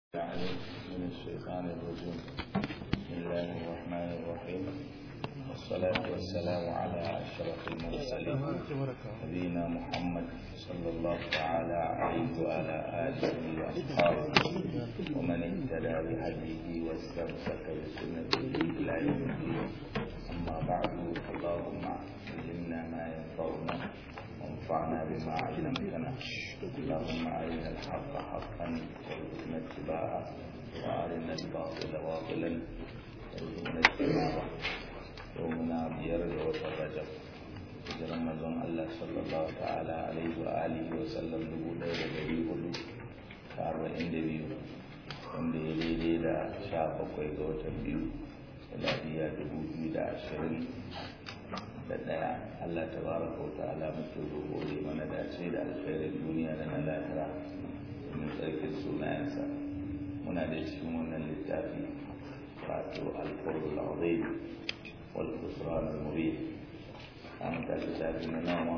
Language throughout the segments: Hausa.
من الشيطان الرجيم بسم الله الرحمن الرحيم والصلاة والسلام على أشرف المرسلين نبينا محمد صلى الله تعالى عليه وعلى آله وأصحابه ومن اهتدى بهديه واستمسك بسنته إلى يوم الدين أما بعد اللهم علمنا ما ينفعنا وانفعنا بما علمتنا اللهم أرنا الحق حقا وارزقنا اتباعه وأرنا الباطل باطلا وارزقنا اجتنابه يومنا بيرد وترجب hijiran manzon Allah sallallahu ta'ala alaihi wa alihi wa sallam dubu ɗaya da ɗari hudu da arba'in da biyu wanda ya daidai da sha bakwai ga watan biyu miladiya dubu biyu da ashirin da ɗaya Allah ta baraka wa ta'ala muke roƙo mana dace da alkhairin duniya da na lahira domin tsarkin sunayensa muna da cikin wannan littafi wato alfurul azim wal khusran al mubin an ta littafi na nawa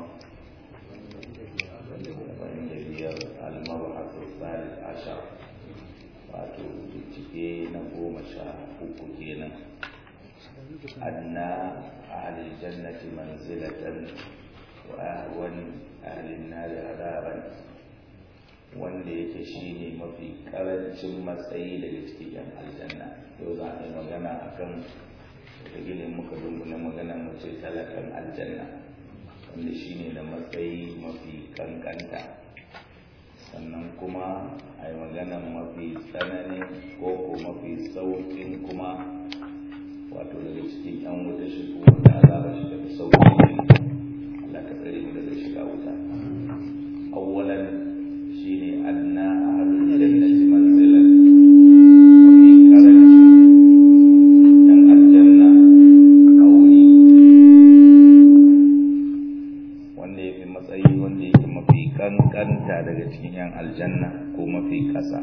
saba'in da biyar al-mabahatu thalith ashar wato bincike na goma sha uku kenan أدنى أهل الجنة منزلة وأهون أهل النار عذابا wanda yake shi ne mafi karancin matsayi daga cikin yan aljanna yau za a yi magana a kan gilin muka dungula magana mace talakan aljanna wanda shi ne da matsayi mafi kankanta sannan kuma a yi magana mafi tsananin ko ko mafi saukin kuma wato daga cikin yan wuta shi ko wanda azaba shi daga sauki Allah ka tsare mu daga shiga wuta awwalan shine adna ahlul jannati manzilan wa fi karanci dan aljanna auni wanda yafi matsayi wanda yake mafi kankanta daga cikin yan aljanna ko mafi kasa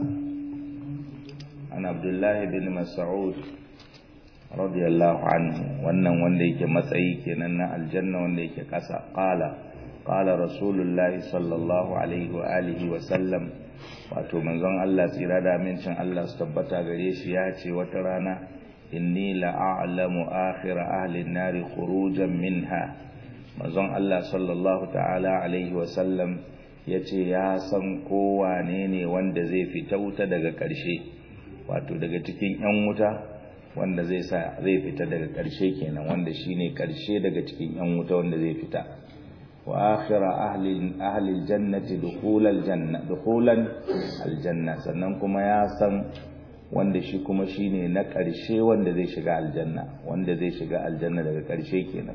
an abdullahi bin mas'ud radiyallahu anhu wannan wanda yake matsayi kenan na aljanna wanda yake kasa qala qala rasulullahi sallallahu alaihi wa alihi wa sallam wato manzon Allah tsira da amincin Allah su tabbata gare shi ya ce wata rana inni la a'lamu akhir ahli an-nar khurujan minha manzon Allah sallallahu ta'ala alaihi wa sallam yace ya san kowane ne wanda zai fita wuta daga ƙarshe wato daga cikin 'yan wuta wanda zai sa zai fita daga ƙarshe kenan wanda shine ƙarshe daga cikin yan wuta wanda zai fita wa akhira ahli ahli aljannati dukhulal janna dukhulan aljanna sannan kuma ya san wanda shi kuma shine na ƙarshe wanda zai shiga aljanna wanda zai shiga aljanna daga ƙarshe kenan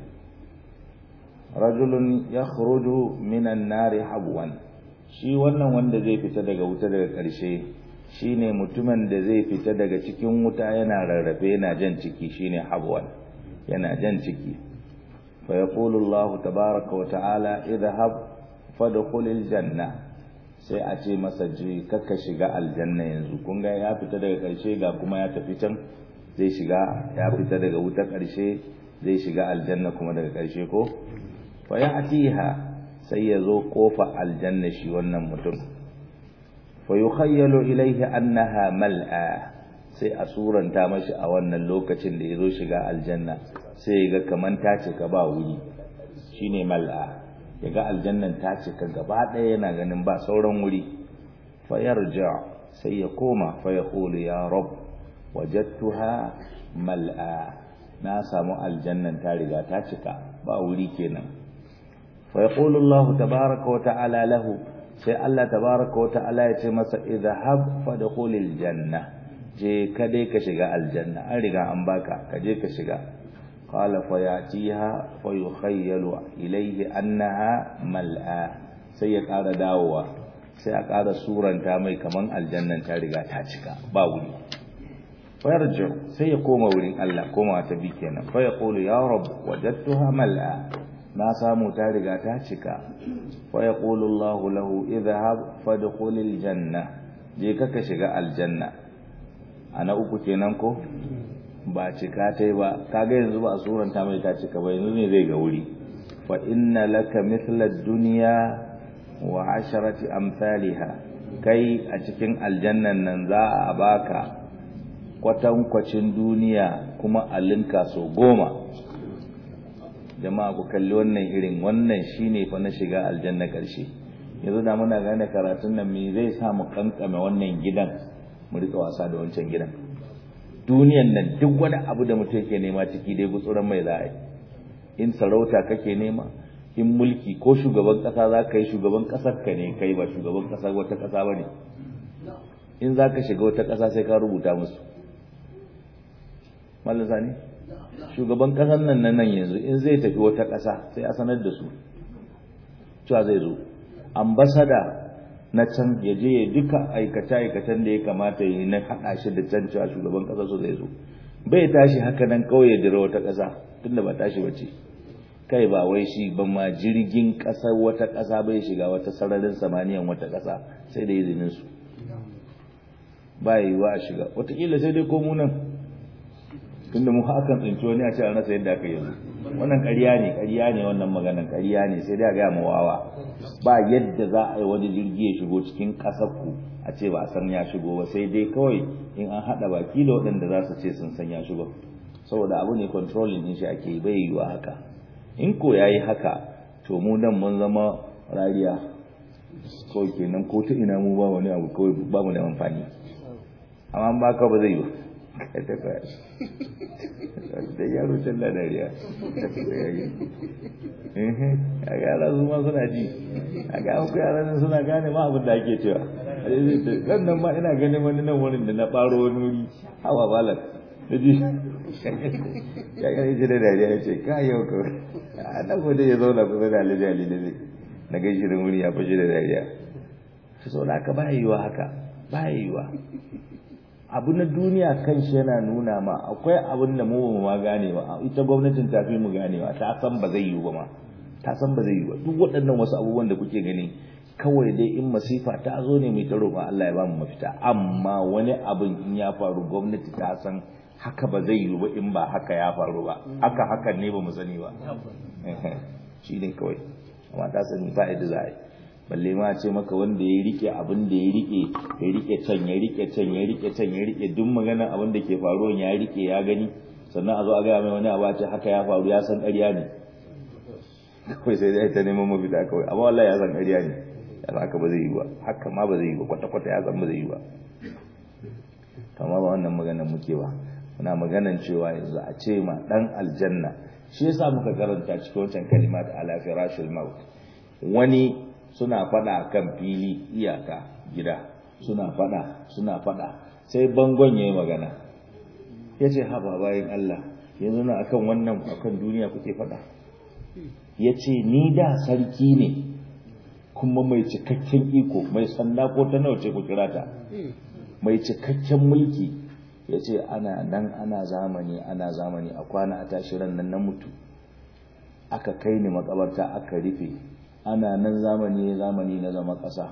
rajulun yakhruju minan nari habwan shi wannan wanda zai fita daga wuta daga ƙarshe shine mutumin da zai fita daga cikin wuta yana rarrafe yana jan ciki shine habwan yana jan ciki fa yaqulu Allah tabaaraka wa ta'ala idhhab fadkhulil janna sai a ce masa je kaka shiga aljanna yanzu kun ga ya fita daga karshe ga kuma ya tafi can zai shiga ya fita daga wuta karshe zai shiga aljanna kuma daga karshe ko fa ya'tiha sai ya zo kofa aljanna shi wannan mutum fayukhayyalu ilaihi annaha mal'a sai a suranta mashi a wannan lokacin da yazo shiga aljanna sai ga kaman ta cika ba wuri shine mal'a yaga aljannan ta cika gaba ɗaya yana ganin ba sauran wuri fayarja sai ya koma fa yaqulu ya rab wajadtuha mal'a na samu aljannan ta riga ta cika ba wuri kenan fa yaqulu Allah tabaaraka wa ta'ala lahu sai Allah tabaraka wa ta'ala ya ce masa idhhab fadkhulil janna je ka dai ka shiga aljanna an riga an baka ka je ka shiga qala fa yatiha fa yukhayyalu ilayhi annaha mal'a sai ya ƙara dawowa sai a ƙara suranta mai kaman aljannan ta riga ta cika ba wuri fa yarji sai ya koma wurin Allah koma ta bi kenan fa yaqulu ya rabb wajadtuha mal'a na samu ta riga ta cika fa yaqulu Allah lahu idhhab fadkhulil janna je ka ka shiga aljanna ana uku kenan ko ba cika tai ba kaga yanzu ba a suranta mai ta cika ba yanzu ne zai ga wuri fa inna laka mithla ad-dunya wa asharati amsalha kai a cikin aljannan nan za a baka kwatankwacin duniya kuma a linka so goma jama'a ku kalli wannan irin wannan shine fa na shiga aljanna karshe yanzu da muna gane karatun nan me zai sa mu kankame wannan gidan mu rika wasa da wancan gidan duniyan nan duk wani abu da mutum yake nema ciki dai gutsuran mai za a yi in sarauta kake nema in mulki ko shugaban kasa za ka yi shugaban kasar ka ne kai ba shugaban kasar wata kasa ba ne in za ka shiga wata kasa sai ka rubuta musu mallan sani shugaban kasar nan na nan yanzu in zai tafi wata kasa sai a sanar da su cewa zai zo ambasada na can ya je ya duka aikace-aikacen da ya kamata yi na haɗa shi da can cewa shugaban ƙasa su zai zo bai tashi haka nan kawai ya dira wata ƙasa tunda ba tashi ba ce kai ba wai shi ba ma jirgin ƙasar wata ƙasa bai shiga wata sararin samaniyan wata ƙasa sai da izinin su ba yi wa a shiga wataƙila sai dai ko mu nan tunda mu hakan tsinci wani a ce an rasa yadda aka yanzu wannan ƙarya ne ƙarya ne wannan maganan ƙarya ne sai dai a gaya ma wawa ba yadda za a yi wani jirgi ya shigo cikin ƙasar ku a ce ba a san ya shigo ba sai dai kawai in an haɗa baki da waɗanda za su ce sun san ya shigo saboda abu ne controlling din shi ake bai yiwa haka in ko ya yi haka to mu nan mun zama rariya kawai kenan ko ta ina mu ba wani abu kawai ba mu da amfani amma ba ka ba zai yi ba da yaro can da dariya a ga yara su ma suna ji a ga muku yara suna gane ma abin da ake cewa kan nan ma ina ganin wani nan wurin da na ɓaro wani wuri hawa balan da ji ya gani ji da dariya ya ce ka yau ka a nan ko ya zauna kusa da alhaji ali da na gaishe da wuri ya fashe da dariya su sau da haka ba yiwa haka ba yiwa abu na duniya kan shi yana nuna ma akwai abin da mu ma gane ba ita gwamnatin ta fi mu ganewa ta san ba zai yiwu ba ma ta san ba zai yiwu ba duk waɗannan wasu abubuwan da kuke gani kawai dai in masifa ta zo ne mai ta roƙa Allah ya ba mu mafita amma wani abin in ya faru gwamnati ta san haka ba zai yiwu ba in ba haka ya faru ba haka hakan ne ba mu sani ba shi ne kawai amma ta sani ba yadda za a yi balle ma ce maka wanda ya rike abin da ya rike ya rike can ya rike can ya rike can ya rike duk magana abin da ke faruwa ya rike ya gani sannan a zo a gaya mai wani abu ce haka ya faru ya san ƙarya ne kawai sai dai ta neman mafita kawai amma wallahi ya san ƙarya ne ya san haka ba zai yi ba haka ma ba zai yi ba kwata kwata ya san ba zai yi ba kama ba wannan maganar muke ba muna maganan cewa yanzu a ce ma dan aljanna shi yasa muka karanta cikin wancan kalimat ala firashil maut wani suna fada kan fili iyaka gida suna fada suna fada sai bangon yayi magana yace haba bayin Allah yanzu na akan wannan akan duniya kuke fada yace ni da sarki ne kuma mai cikakken iko mai sanda ko ta nawa ce ku kira ta mai cikakken mulki yace ana nan ana zamani ana zamani a kwana a tashi ran nan na mutu aka kai ni makabarta aka rufe ana nan zamani zamani na zama ƙasa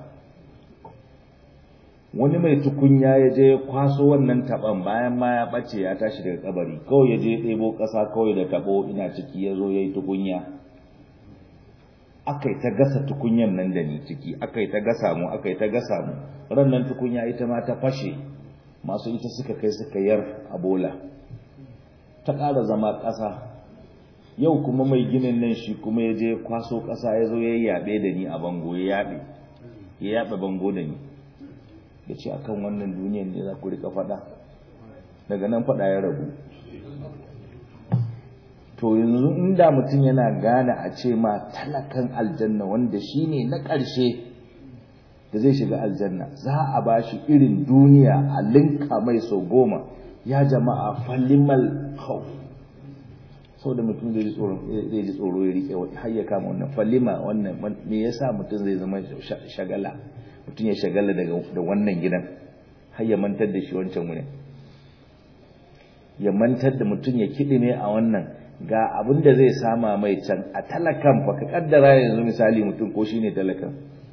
wani mai tukunya ya je ya kwaso wannan taban bayan ma ya ɓace ya tashi daga kabari kawai ya je ya ɗebo ƙasa kawai da taɓo ina ciki ya zo ya yi tukunya aka yi ta gasa tukunyan nan da ni ciki aka yi ta gasa mu aka yi ta gasa mu ran nan tukunya ita ma ta fashe masu ita suka kai suka yar a bola ta ƙara zama ƙasa yau kuma mai ginin nan shi kuma ya je kwaso ƙasa ya zo ya yaɓe da ni a bango ya yaɓe ya yaɓe bango da ni ya ce akan wannan duniyan ne za ku rika faɗa daga nan faɗa ya rabu to yanzu inda mutum yana gane a ce ma talakan aljanna wanda shi ne na ƙarshe da zai shiga aljanna za a ba shi irin duniya a linka mai sau goma ya jama'a falimal khawf sau da mutum zai ji tsoro ya rike har ya kama wannan falima wannan me yasa mutum zai zama shagala mutum ya shagala da wannan gidan har ya mantar da shi wancan wurin ya mantar da mutum ya kidime a wannan ga abin da zai sama mai can a talakan fa ka kaddara yanzu misali mutum ko shine talakan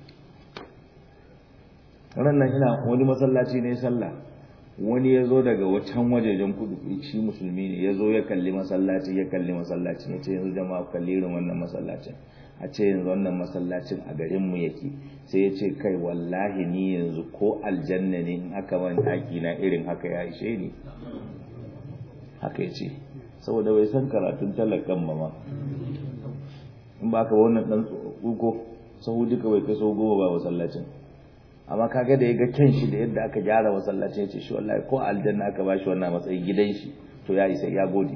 ran ina wani masallaci ne sallah wani ya zo daga wacan wajejen kudu shi musulmi ne ya zo ya kalli masallaci ya kalli masallaci ya ce yanzu jama'a kalli irin wannan masallacin a ce yanzu wannan masallacin a garinmu yake sai ya ce kai wallahi ni yanzu ko aljanna ne in aka man ɗaki na irin haka ya ishe ni haka ya ce saboda bai san karatun talakan ba ma in ba ka wannan ɗan tsuko sahu duka bai kai sau goma ba masallacin amma kaga da ya ga kyan shi da yadda aka gyara masallacin ya ce shi wallahi ko aljanna aka ba shi wannan matsayin gidan shi to ya isa ya gode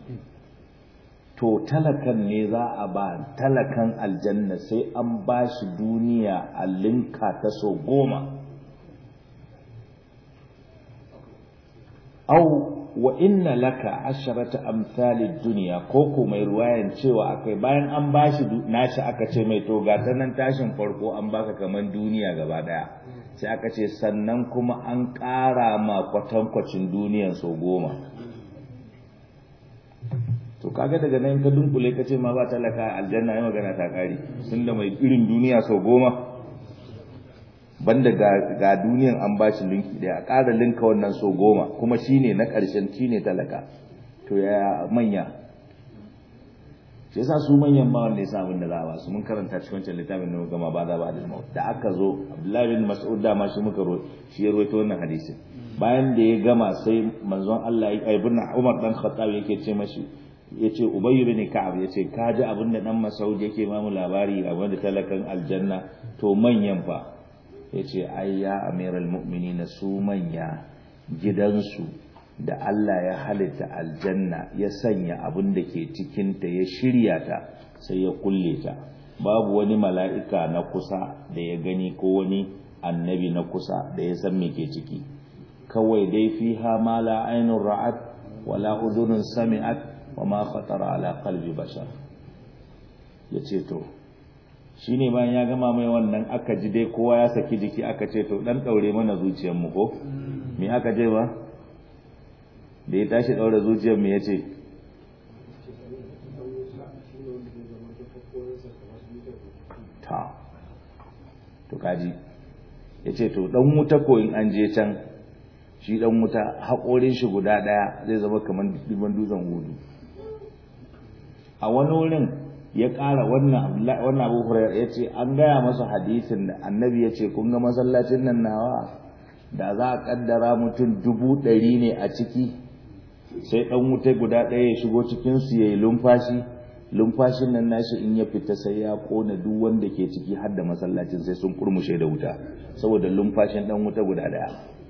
to talakan ne za a ba talakan aljanna sai an ba shi duniya a linka ta so goma au wa inna laka asharata amsalid duniya ko ko mai ruwayan cewa akai bayan an ba shi nashi aka ce mai to ga ta nan tashin farko an baka kaman duniya gaba daya sai aka ce sannan kuma an ƙara ma kwatankwacin duniyan so goma to kaga daga nan ka dunkule ka ce ma ba talaka aljanna ya magana ta kare tunda mai irin duniya sau goma banda ga, ga duniyan an ba shi linki daya a ƙara linka wannan sau goma kuma shine na ƙarshen shine talaka to ya manya shi yasa su manyan ba wanda ya sa abin da za a ba su mun karanta cikin wancan littafin da gama ba za ba da maut da aka zo Abdullahi bin Mas'ud da ma shi muka ro shi ya rawaito wannan hadisin bayan da ya gama sai manzon Allah ya ibn Umar dan Khattab yake ce mashi yace Ubay bin Ka'ab yace ka ji abin da dan Mas'ud yake ma mu labari abin da talakan aljanna to manyan fa yace ai ya amiral mu'minin su manya gidansu da Allah ya halitta aljanna ya sanya abin da ke cikinta ya shirya ta sai ya kulle ta babu wani mala'ika na kusa da ya gani ko wani annabi na kusa da ya san me ke ciki kawai dai fiha ma la ainun ra'at wala udhunun sami'at wa ma khatara ala qalbi bashar yace to shine bayan ya gama mai wannan aka ji dai kowa ya saki jiki aka ce to dan daure mana zuciyar mu ko me aka je ba da ya tashi daura zuciyar me yace ta to kaji yace to dan wuta ko in an je can shi dan wuta haƙorin shi guda ɗaya zai zama kamar dubban dutsen hudu a wani wurin ya ƙara wannan wannan Abu Hurairah yace an gaya masa hadisin da Annabi yace kun ga masallacin nan nawa da za a kaddara mutum dubu ɗari ne a ciki sai ɗan wuta guda ɗaya ya shigo cikin su yayi lumfashi lumfashin nan nashi in ya fita sai ya kona duk wanda ke ciki har da masallacin sai sun kurmushe da wuta saboda lumfashin ɗan wuta guda ɗaya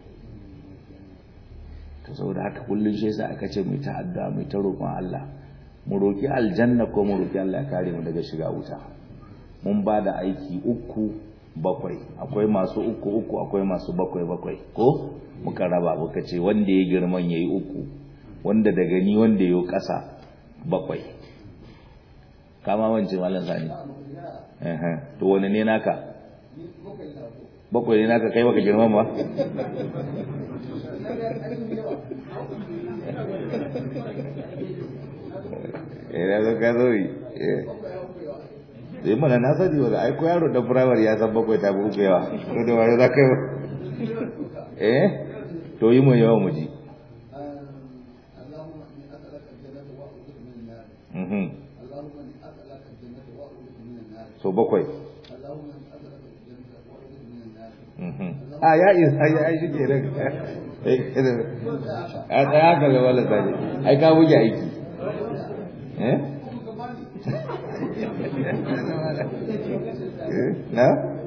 to saboda haka kullun shi yasa aka ce mu ta addu'a mu ta roƙon Allah mu roki aljanna ko mu roki Allah ya kare mu daga shiga wuta mun ba da aiki uku bakwai akwai masu uku uku akwai masu bakwai bakwai ko muka raba muka ce wanda ya girman yayi uku wanda daga ni wanda yayi ƙasa bakwai kama wance malam sani eh to wani ne naka bakwai ne naka kai baka girman ba eh da ka zo yi eh mana na sani wala ai ko yaro da firamare ya san bakwai ta bu uku yawa to da wani za ka yi eh to yi mu yawa mu ji so bakwai a ya isa ya ai shike nan a tsaya ka ga wala sani ai ka buge aiki eh na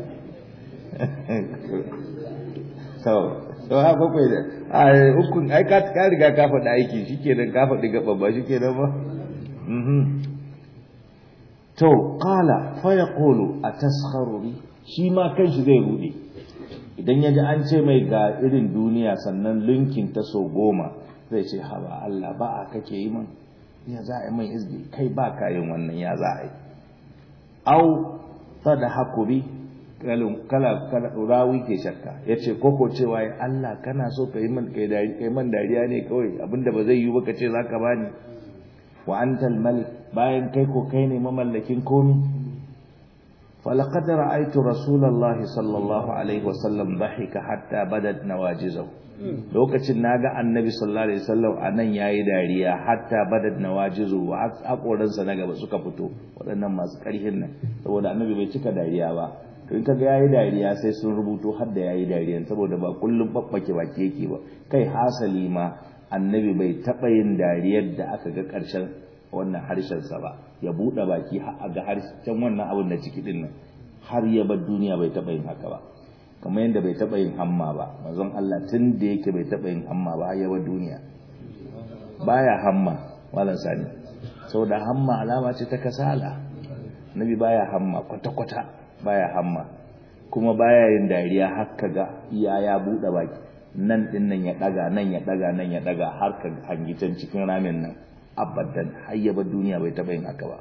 so so ha bakwai da a ukun ai ka ka riga ka faɗi aiki shikenan ka faɗi gaba ba shikenan ba mhm to qala fa yaqulu ataskharu bi shi ma kanshi zai rude idan yaji an ce mai ga irin duniya sannan linkin ta so goma zai ce haba Allah ba a kake yi man ya za a yi mai izbi kai ba ka yin wannan ya za a yi au sadhaku bi kala kala rawi ke shakka yace koko cewa ya Allah kana so kai man kai dari kai man dariya ne kawai abinda ba zai yi ba kace zaka bani wa antal malik bayan kai ko kai ne mamallakin komi falaqad ra'aytu rasulullahi sallallahu alaihi wasallam dhahika hatta badat nawajizahu lokacin naga annabi sallallahu alaihi wasallam anan yayi dariya hatta badat nawajizu wa hakoransa na gaba suka fito waɗannan masu ƙarhin nan saboda annabi bai cika dariya ba to in kaga yayi dariya sai sun rubuto har da yayi dariya saboda ba kullum babbake baki yake ba kai hasali ma annabi bai taba yin dariyar da aka ga ƙarshen wannan harshen sa ba ya bude baki har ga harshen wannan abin da ciki din nan har ya bar duniya bai taba yin haka ba kamar yadda bai taba yin hamma ba manzon Allah tun da yake bai taba yin hamma ba har ya bar duniya baya hamma wallan sani saboda hamma alama ce ta kasala nabi baya hamma kwata kwata baya hamma kuma baya yin dariya har ga iya ya bude baki nan din nan ya daga nan ya daga nan ya daga har ka hangi can cikin ramin nan abadan har ya bar duniya bai taba yin haka ba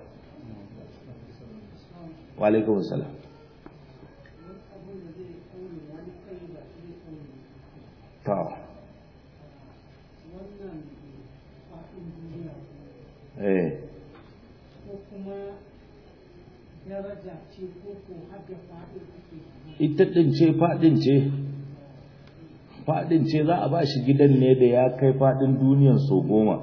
wa alaikum salam to eh ko kuma daraja ce ko ko haka faɗin ake ita din ce fadin ce fadin ce za a ba shi gidan ne da ya kai fadin duniyan so goma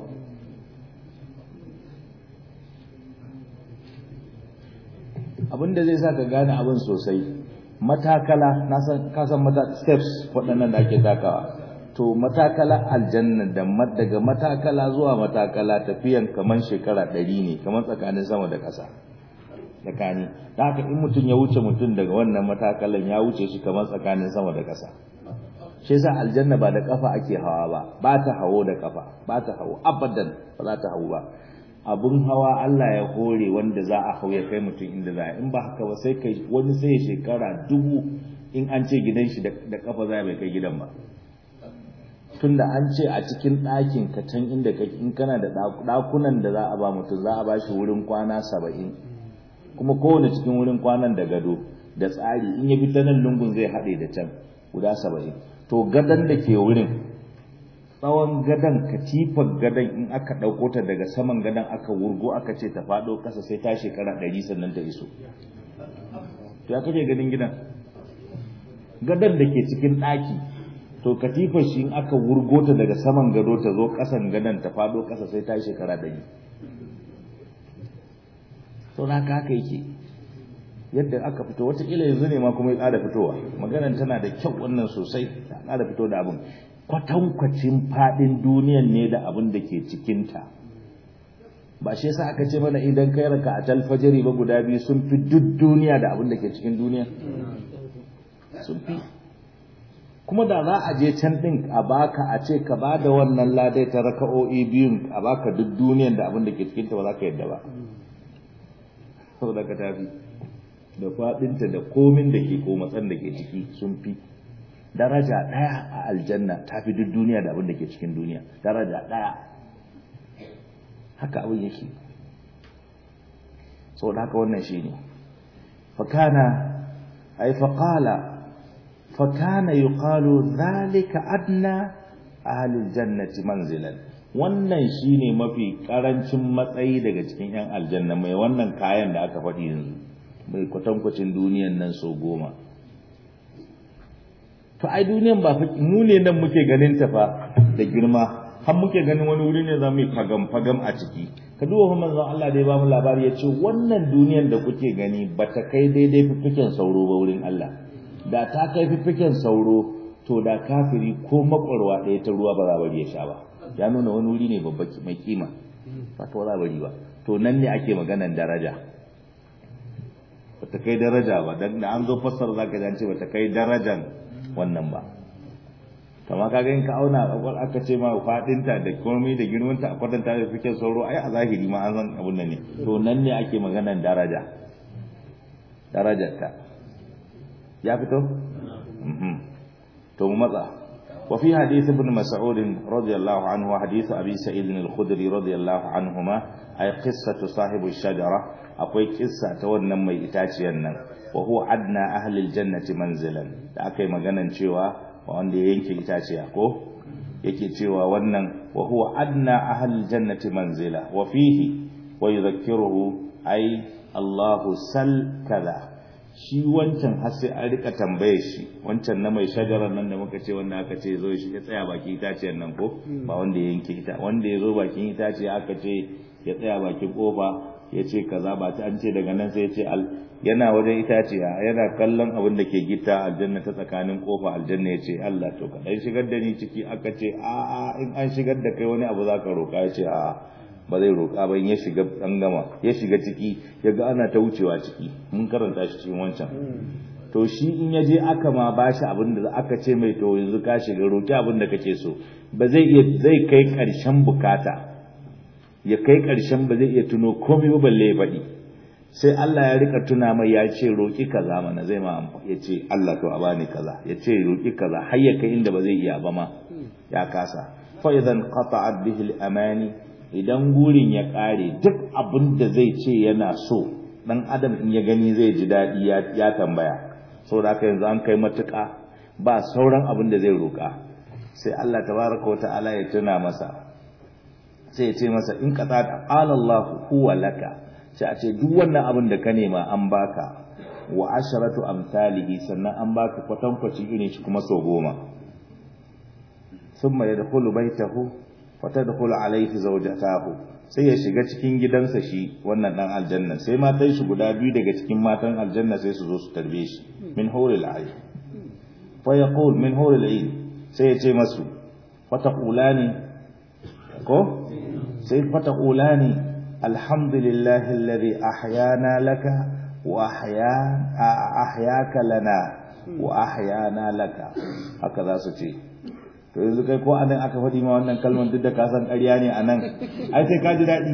abinda zai sa ka gane abin sosai matakala na san kasan mata steps waɗannan da ake takawa to matakala aljanna da daga matakala zuwa matakala tafiyan kaman shekara ɗari ne kaman tsakanin sama da ƙasa tsakani da haka in mutum ya wuce mutum daga wannan matakalan ya wuce shi kamar tsakanin sama da ƙasa shi yasa aljanna ba da kafa ake hawa ba ba ta hawo da kafa ba ta hawo abadan ba za ta hawo ba abun hawa Allah ya hore wanda za a hau ya kai mutum inda za a in ba haka ba sai kai wani sai shekara dubu in an ce gidan shi da kafa za bai kai gidan ba tunda an ce a cikin ɗakin ka can inda kake in kana da ɗakunan da za a ba mutum za a ba shi wurin kwana saba'in kuma kowane cikin wurin kwanan da gado da tsari in ya bi ta nan lungun zai haɗe da can guda saba'in to gadon da ke wurin tsawon gadon katifar gadon in aka ɗauko ta daga saman gadon aka wurgo aka ce ta faɗo ƙasa sai ta shekara ɗari sannan ta iso to ya kake ganin gidan gadon da ke cikin ɗaki to katifar shi in aka wurgo ta daga saman gado ta zo ƙasan gadon ta faɗo ƙasa sai ta shekara ɗari to na haka yake yadda aka fito wataƙila yanzu ne ma kuma ya ƙara fitowa maganar tana da kyau wannan sosai ta ƙara fito da abin kwatankwacin faɗin duniyan ne da abin da ke cikinta ba shi yasa aka ce mana idan kai raka a talfajiri ba guda biyu sun fi duk duniya da abin da ke cikin duniya sun fi kuma da za a je can ɗin a baka a ce ka ba da wannan ladai ta raka'o'i biyun a baka duk duniyan da abin da ke cikinta ba za ka yadda ba saboda ka tafi da faɗinta da komin da ke ko matsan da ke ciki sun fi daraja ɗaya a aljanna ta fi duk duniya da abin da ke cikin duniya daraja ɗaya haka abin yake saboda haka wannan shi ne fakana ai faƙala fakana yi ƙalo zalika adna ahalil jannati manzilan wannan shi ne mafi ƙarancin matsayi daga cikin 'yan aljanna mai wannan kayan da aka faɗi yanzu mai kwatankwacin duniyan nan sau goma to ai duniyan ba mu ne nan muke ganin ta fa da girma har muke ganin wani wuri ne za mu yi fagam fagam a ciki ka duba fa manzon Allah da ya ba mu labari ya ce wannan duniyan da kuke gani ba ta kai daidai fiffiken sauro ba wurin Allah da ta kai fiffiken sauro to da kafiri ko makwarwa ɗaya ta ruwa ba za bari ya sha ba ya nuna wani wuri ne babba mai kima ba ta za bari ba to nan ne ake maganan daraja ba ta kai daraja ba dan da an zo fassara zaka ji an ce ba ta kai darajan wannan ba kama ka ga in ka auna kwakwal aka ce ma fadinta da komai da girmanta a kwatanta da fikin sauro ai a zahiri ma an san abun nan ne to nan ne ake maganan daraja darajarta ya fito to mu matsa وفي حديث ابن مسعود رضي الله عنه وحديث أبي سعيد الخدري رضي الله عنهما أي قصة صاحب الشجرة أقوي قصة تولنا مي إتاتينا وهو أدنى أهل الجنة منزلا أكي مغانا شوى وعند ينكي إتاتيا ko yake cewa wannan wa huwa adna ahal jannati manzila wa fihi wa yudhakkiruhu ay Allahu sal kaza shi wancan har sai an rika tambaye shi wancan na mai shajarar nan da muka ce wanda aka ce zo shi ya tsaya bakin itaciyar nan ko ba wanda ya yanke ita wanda ya zo bakin itaciya aka ce ya tsaya bakin kofa ya ce kaza ba ta an ce daga nan sai ya ce yana wajen itaciya yana kallon abin da ke gita aljanna ta tsakanin kofa aljanna ya ce Allah to kaɗan shigar da ni ciki aka ce a a in an shigar da kai wani abu za ka roƙa ya ce a ba zai roƙa ba in ya shiga an gama ya shiga ciki ya ga ana ta wucewa ciki mun karanta shi cikin wancan to shi in ya je aka ma ba shi abin da aka ce mai to yanzu ka shiga roƙi abin da kake so ba zai iya zai kai ƙarshen bukata ya kai ƙarshen ba zai iya tuno komai ba balle ya faɗi sai Allah ya rika tuna mai ya ce roƙi kaza mana zai ma ya ce Allah to a bani kaza ya ce roƙi kaza har ya kai inda ba zai iya ba ma ya kasa fa idan qata'at bihi al-amani idan gurin ya kare duk abin da zai ce yana so dan adam in ya gani zai ji dadi ya tambaya saboda haka yanzu an kai matuƙa ba sauran abin da zai roƙa sai Allah tabaraka wa ta'ala ya tuna masa sai ya ce masa in qata'at qala Allah huwa laka sai a ce duk wannan abin da ka nema an baka wa asharatu amsalihi sannan an baka kwatankwacin irin shi kuma sau goma thumma yadkhulu baytahu wa tadkhulu alayhi zawjatahu sai ya shiga cikin gidansa shi wannan dan aljanna sai matan shi guda biyu daga cikin matan aljanna sai su zo su tarbe shi min huril ayn fa yaqul min huril ayn sai ya ce masu fataqulani ko sai fataqulani الحمد لله الذي أحيانا لك وأحيا أحياك لنا وأحيانا لك هكذا سوتي to yanzu kai ko anan aka faɗi ma wannan kalmar duk da ka san ƙarya ne anan ai sai ka ji daɗi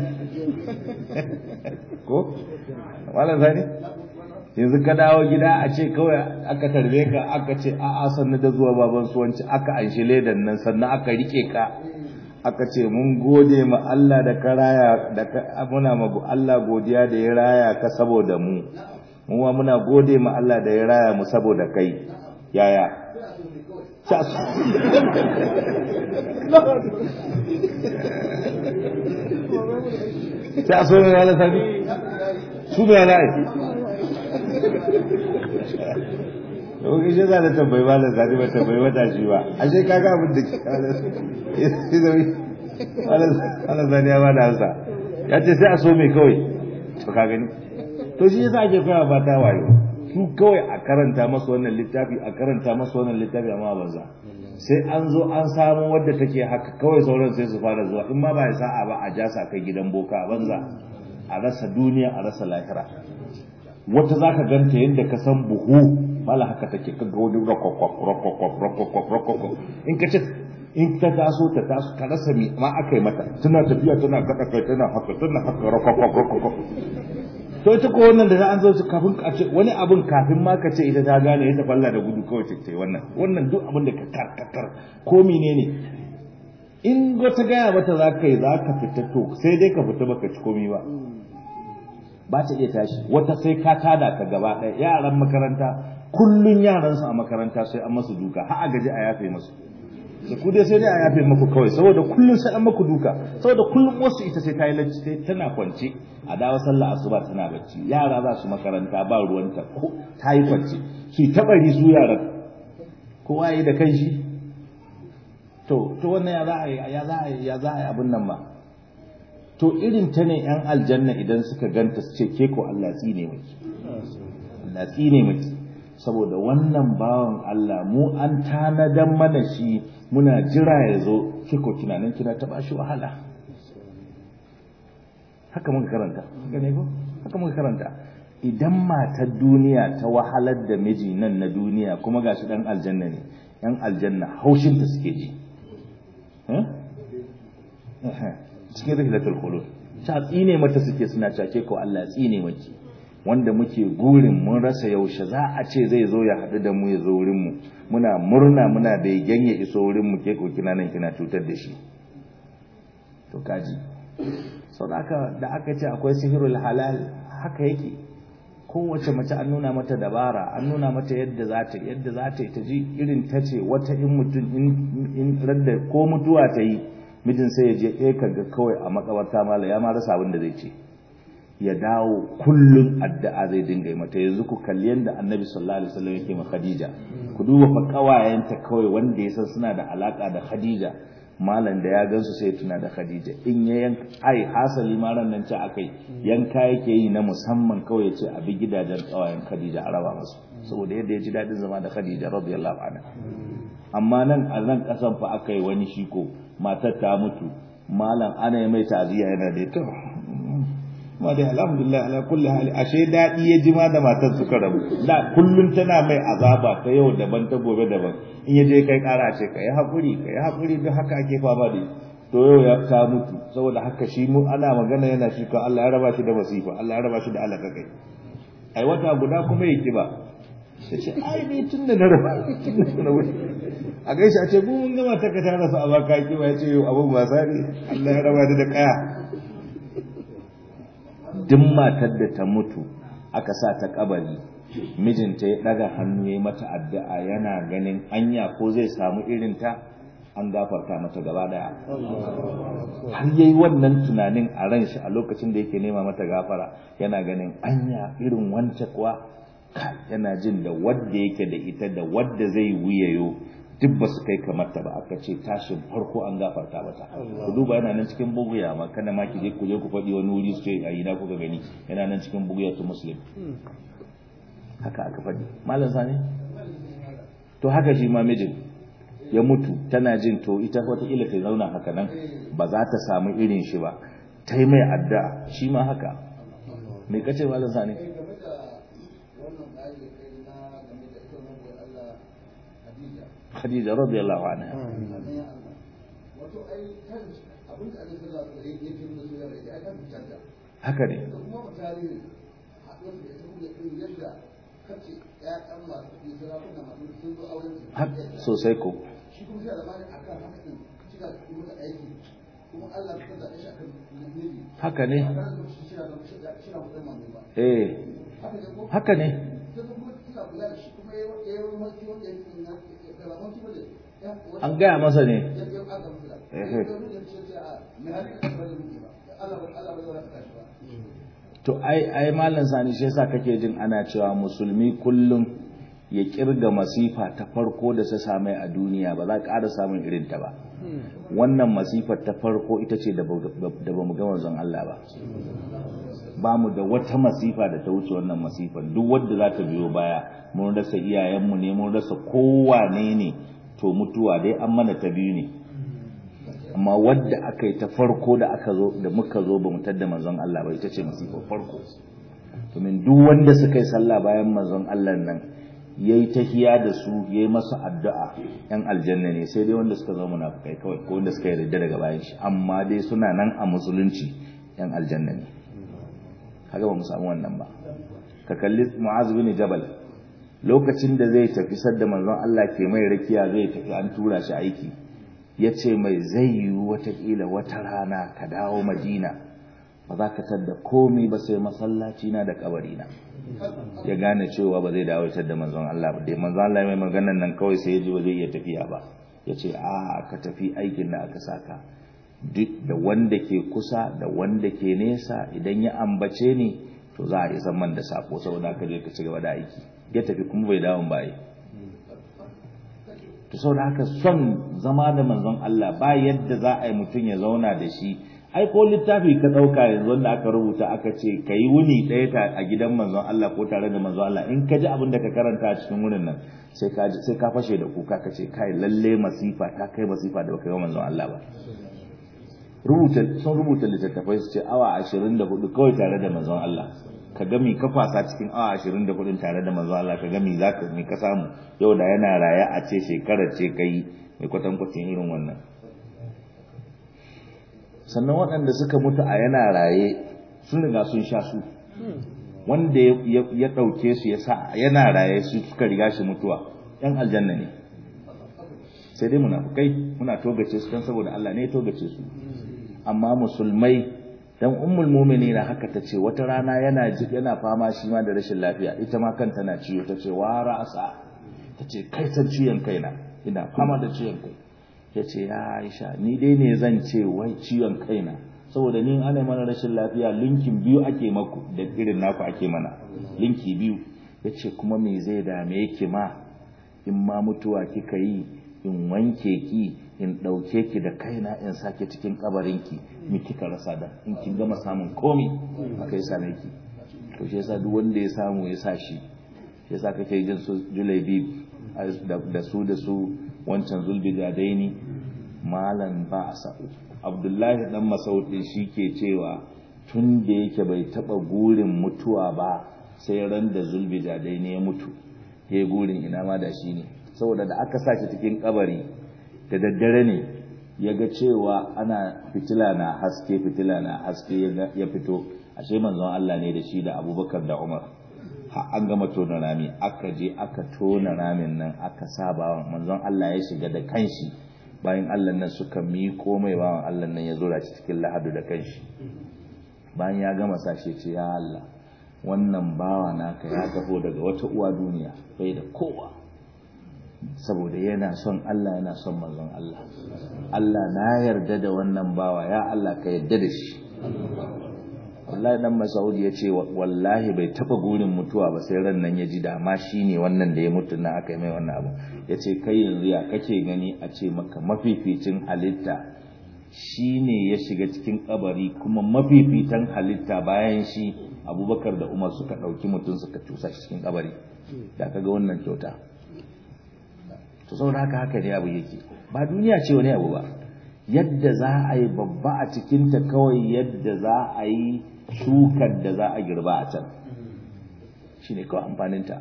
ko malam sani yanzu ka dawo gida a ce kawai aka tarbe ka aka ce a'a sannu da zuwa baban suwanci aka anshi ledan nan sannan aka rike ka aka ce mun gode ma Allah da ka raya da ka muna ma Allah godiya da ya raya ka saboda mu mu ma muna gode ma Allah da ya raya mu saboda kai yaya sai a so ne wani sani su ne wani ai Oke shi za da tambayi ba da zaɗi ba tambayi wata shi ba, ashe kaga abin da ke ala zani ya bada hansa ya ce sai a so mai kawai to ka gani to shi yasa ake koya ba ta wayo su kawai a karanta masa wannan littafi a karanta masa wannan littafi amma banza sai an zo an samu wadda take haka kawai sauran sai su fara zuwa in ma ba ya sa'a ba a jasa kai gidan boka banza a rasa duniya a rasa lahira wata zaka ganta yadda ka san buhu mala haka take kaga wani rokokwak rokokwak rokokwak rokokwak in ka ce in ta taso ta taso ka rasa mi ma aka yi mata tana tafiya tana kada kai tana haka tana haka rokokwak rokokwak to ita ko wannan da an zo su kafin a ce wani abun kafin ma ka ce ita ta gane ita falla da gudu kawai ce wannan wannan duk abin da ka kar ka kar ko menene in wata gaya mata za ka yi za ka fita to sai dai ka fita baka ci komi ba ba ta iya tashi wata sai ka tada ka gaba ɗaya yaran makaranta kullun yaransu a makaranta sai an masu duka har a gaji a yafe masu da ku dai sai dai a yafe maku kawai saboda kullun sai an maku duka saboda kullun wasu ita sai ta yi lacci sai tana kwance a dawo sallah asuba tana bacci yara za su makaranta ba ruwanta ko ta yi kwance su ta bari su yaran kowa yi da kan shi to to wannan ya za a yi ya za a yi ya za a yi abin nan ba to irin ta ne yan aljanna idan suka ganta su ce ke ko Allah tsine miki Allah tsine miki saboda wannan bawan Allah mu an tanadan mana shi muna jira ya zo kiko kina nan kina ta bashi wahala haka muka karanta gane ko haka muka karanta idan matar duniya ta wahalar da miji nan na duniya kuma gashi dan aljanna ne yan aljanna haushin ta suke ji cikin rihlatul khulud ta tsine mata suke suna cake ko Allah tsine maki wanda muke gurin mun rasa yaushe za a ce zai zo ya haɗu da mu ya zo wurin mu muna murna muna da ya iso wurin mu ke ko kina nan kina cutar da shi to kaji sau da aka da aka ce akwai sihirul halal haka yake kowace mace an nuna mata dabara an nuna mata yadda za ta yadda za ta yi ta ji irin ta ce wata in mutum in radda ko mutuwa ta yi mijin sai ya je ɗaya kaga kawai a makabarta mala ya ma rasa abin da zai ce ya dawo kullum addu'a zai dinga yi mata yanzu ku kalli yadda annabi sallallahu alaihi wasallam yake ma khadija ku duba fa kawayenta kawai wanda ya san suna da alaka da khadija malam da ya gansu sai tuna da khadija in ya yanka ai hasali ma ran nan ce akai yanka yake yi na musamman kawai ya ce a bi gidajen kawayen khadija a raba masu saboda yadda ya ji dadin zama da khadija radiyallahu anha amma nan a nan kasan fa aka yi wani shiko matar ta mutu malam ana yi mai ta'aziyya yana da ita ma dai alhamdulillah ala kulli hali ashe dadi ya jima da matar suka rabu da kullun tana mai azaba ta yau daban ta gobe daban in ya je kai kara ce kai hakuri kai hakuri duk haka ake fama da to yau ya ta mutu saboda haka shi mu ana magana yana shi ko Allah ya raba shi da masifa Allah ya raba shi da alaka kai ai wata guda kuma ya kiba sai ce ai ni tun da na raba tun da na wuce a gaishe a ce mu mun gama ta ka tara su a baka kiba ya ce yau abun wasa ne Allah ya raba da kaya duk matar da ta mutu aka sa ta kabari mijinta ya daga hannu ya mata addu'a yana ganin anya ko zai samu irin ta an gafarta mata gaba daya har yayi wannan tunanin a ran shi a lokacin da yake nema mata gafara yana ganin anya irin wance kuwa yana jin da wadda yake da ita da wadda zai wuyayo duk ba su kai kamar ta ba aka ce tashin farko an gafarta mata ku duba yana nan cikin buguya ma kana ma ki je ku je ku faɗi wani wuri su ce a ina kuka gani yana nan cikin buguya tu muslim haka aka faɗi malam sani to haka shi ma mijin ya mutu tana jin to ita wataƙila ta zauna haka nan ba za ta samu irin shi ba ta yi mai addu'a shi ma haka me kace malam sani Khadija radiyallahu anha haka ne sosai ko haka ne eh haka ne an gaya masa ne to ai ai malam sani shi yasa kake jin ana cewa musulmi kullum ya kirga masifa ta farko da ta same a duniya ba za ƙara samun irin ta ba wannan masifar ta farko ita ce da ba mu ga manzon Allah ba ba mu da wata masifa da ta wuce wannan masifar duk wadda za ta biyo baya mun rasa iyayenmu ne mun rasa kowane ne to mutuwa dai an mana ta biyu ne amma wadda aka yi ta farko da aka zo da muka zo ba mu tadda manzon Allah ba ita ce masifar farko domin duk wanda suka yi sallah bayan manzon Allah nan yayi tahiya da su yayi masa addu'a yan aljanna ne sai dai wanda suka zama munafikai kawai ko wanda suka yarda daga bayan shi amma dai suna nan a musulunci yan aljanna ne kaga ba mu samu wannan ba ka kalli Mu'az bin Jabal lokacin da zai tafi sadda manzon Allah ke mai rakiya zai tafi an tura shi aiki ya ce mai zai yi watakila wata rana ka dawo madina ba za ka tadda komai ba sai masallaci na da kabarina ya gane cewa ba zai dawo da manzon Allah ba dai manzon Allah mai maganan nan kawai sai ya ji ba zai iya tafiya ba ya ce a ka tafi aikin da aka saka duk da wanda ke kusa da wanda ke nesa idan ya ambace ni to za a isa man da sako saboda ka je ka ci gaba da aiki ya tafi kuma bai dawo ba to saboda haka son zama da manzon Allah ba yadda za a yi mutum ya zauna da shi ai ko littafi ka ɗauka yanzu wanda aka rubuta aka ce ka yi wuni ɗaya a gidan manzon Allah ko tare da manzon Allah in ka ji abin da ka karanta a cikin wurin nan sai ka sai ka fashe da kuka ka ce kai lalle masifa ta kai masifa da baka yi manzon Allah ba rubuta sun rubuta littattafai su ce awa 24 kawai tare da manzon Allah ka ga mi ka kwasa cikin awa 24 tare da manzon Allah ka ga mi zaka mi ka samu yau da yana raye a ce shekarar ce kai mai kwatankwacin irin wannan sannan waɗanda suka mutu a yana raye sun riga sun sha su wanda ya ɗauke su ya sa yana raye su suka riga shi mutuwa ‘yan aljanna ne sai dai munafukai muna togace su don saboda Allah ne ya togace su amma musulmai dan ummul mu'minin haka ta ce wata rana yana yana fama shi ma da rashin lafiya ita ma kanta na ciwo ta ce wa ra'asa ta ce kai san ciwon kaina ina fama da ciwon kai ya ce ya aisha ni dai ne zan ce wai ciwon kaina saboda ni ana mana rashin lafiya linkin biyu ake maku da irin naku ake mana linki biyu yace kuma me zai dame yake ma in ma mutuwa kika yi in wanke ki in ɗauke ki da kaina in sake cikin kabarinki mi kika rasa da in kin gama samun komi aka yi same ki to shi yasa duk wanda ya samu ya sa shi yasa kake jin su julaibi da su da su wancan zulbi da daini malan ba sa abdullahi dan masaudi shi ke cewa tun da yake bai taba gurin mutuwa ba sai ran da zulbi da daini ya mutu ya gurin ina ma da shi ne saboda da aka sa shi cikin kabari da daddare ne ya ga cewa ana fitila na haske fitila na haske ya fito ashe manzon Allah ne da shi da abubakar da umar an gama tona rami aka je aka tona ramin nan aka sa bawan manzon Allah ya shiga da kanshi bayan Allah nan suka miƙo mai bawan Allah nan ya zura shi cikin lahadu da kanshi bayan ya gama sashe ce ya Allah wannan bawa naka ya taho daga wata uwa duniya bai da kowa saboda yana son Allah yana son manzon Allah Allah na yarda da wannan bawa ya Allah ka yarda da shi wallahi dan Masaudi ya ce wallahi bai taba gurin mutuwa ba sai ran nan ya ji dama shine wannan da ya mutu na aka yi mai wannan abu ya ce kai yanzu ya kake gani a ce maka mafificin halitta shine ya shiga cikin kabari kuma mafifitan halitta bayan shi abubakar da umar suka ɗauki mutum suka cusa shi cikin kabari da kaga wannan kyauta to saboda haka haka ne abu yake ba duniya ce wani abu ba yadda za a yi babba a cikinta kawai yadda za a yi shukar da za a girba a can shi ne kawai amfaninta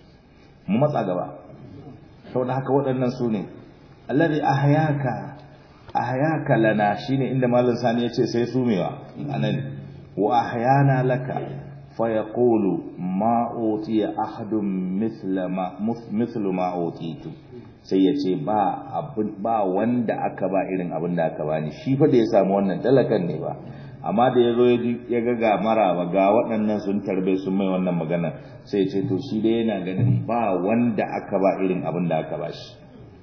mu matsa gaba saboda haka waɗannan su ne allazi ahyaka ahyaka lana shine inda malam sani ya ce sai sumewa anan wa ahyana laka fa yaqulu ma utiya ahadun mithla ma mithlu ma utitu sai ya ce ba wanda aka ba irin abin da aka bani shi fa da ya samu wannan talakan ne ba amma da ya zo ya ga ga maraba ga waɗannan sun tarbe sun mai wannan magana sai ya ce to shi dai yana ganin ba wanda aka ba irin abin da aka ba shi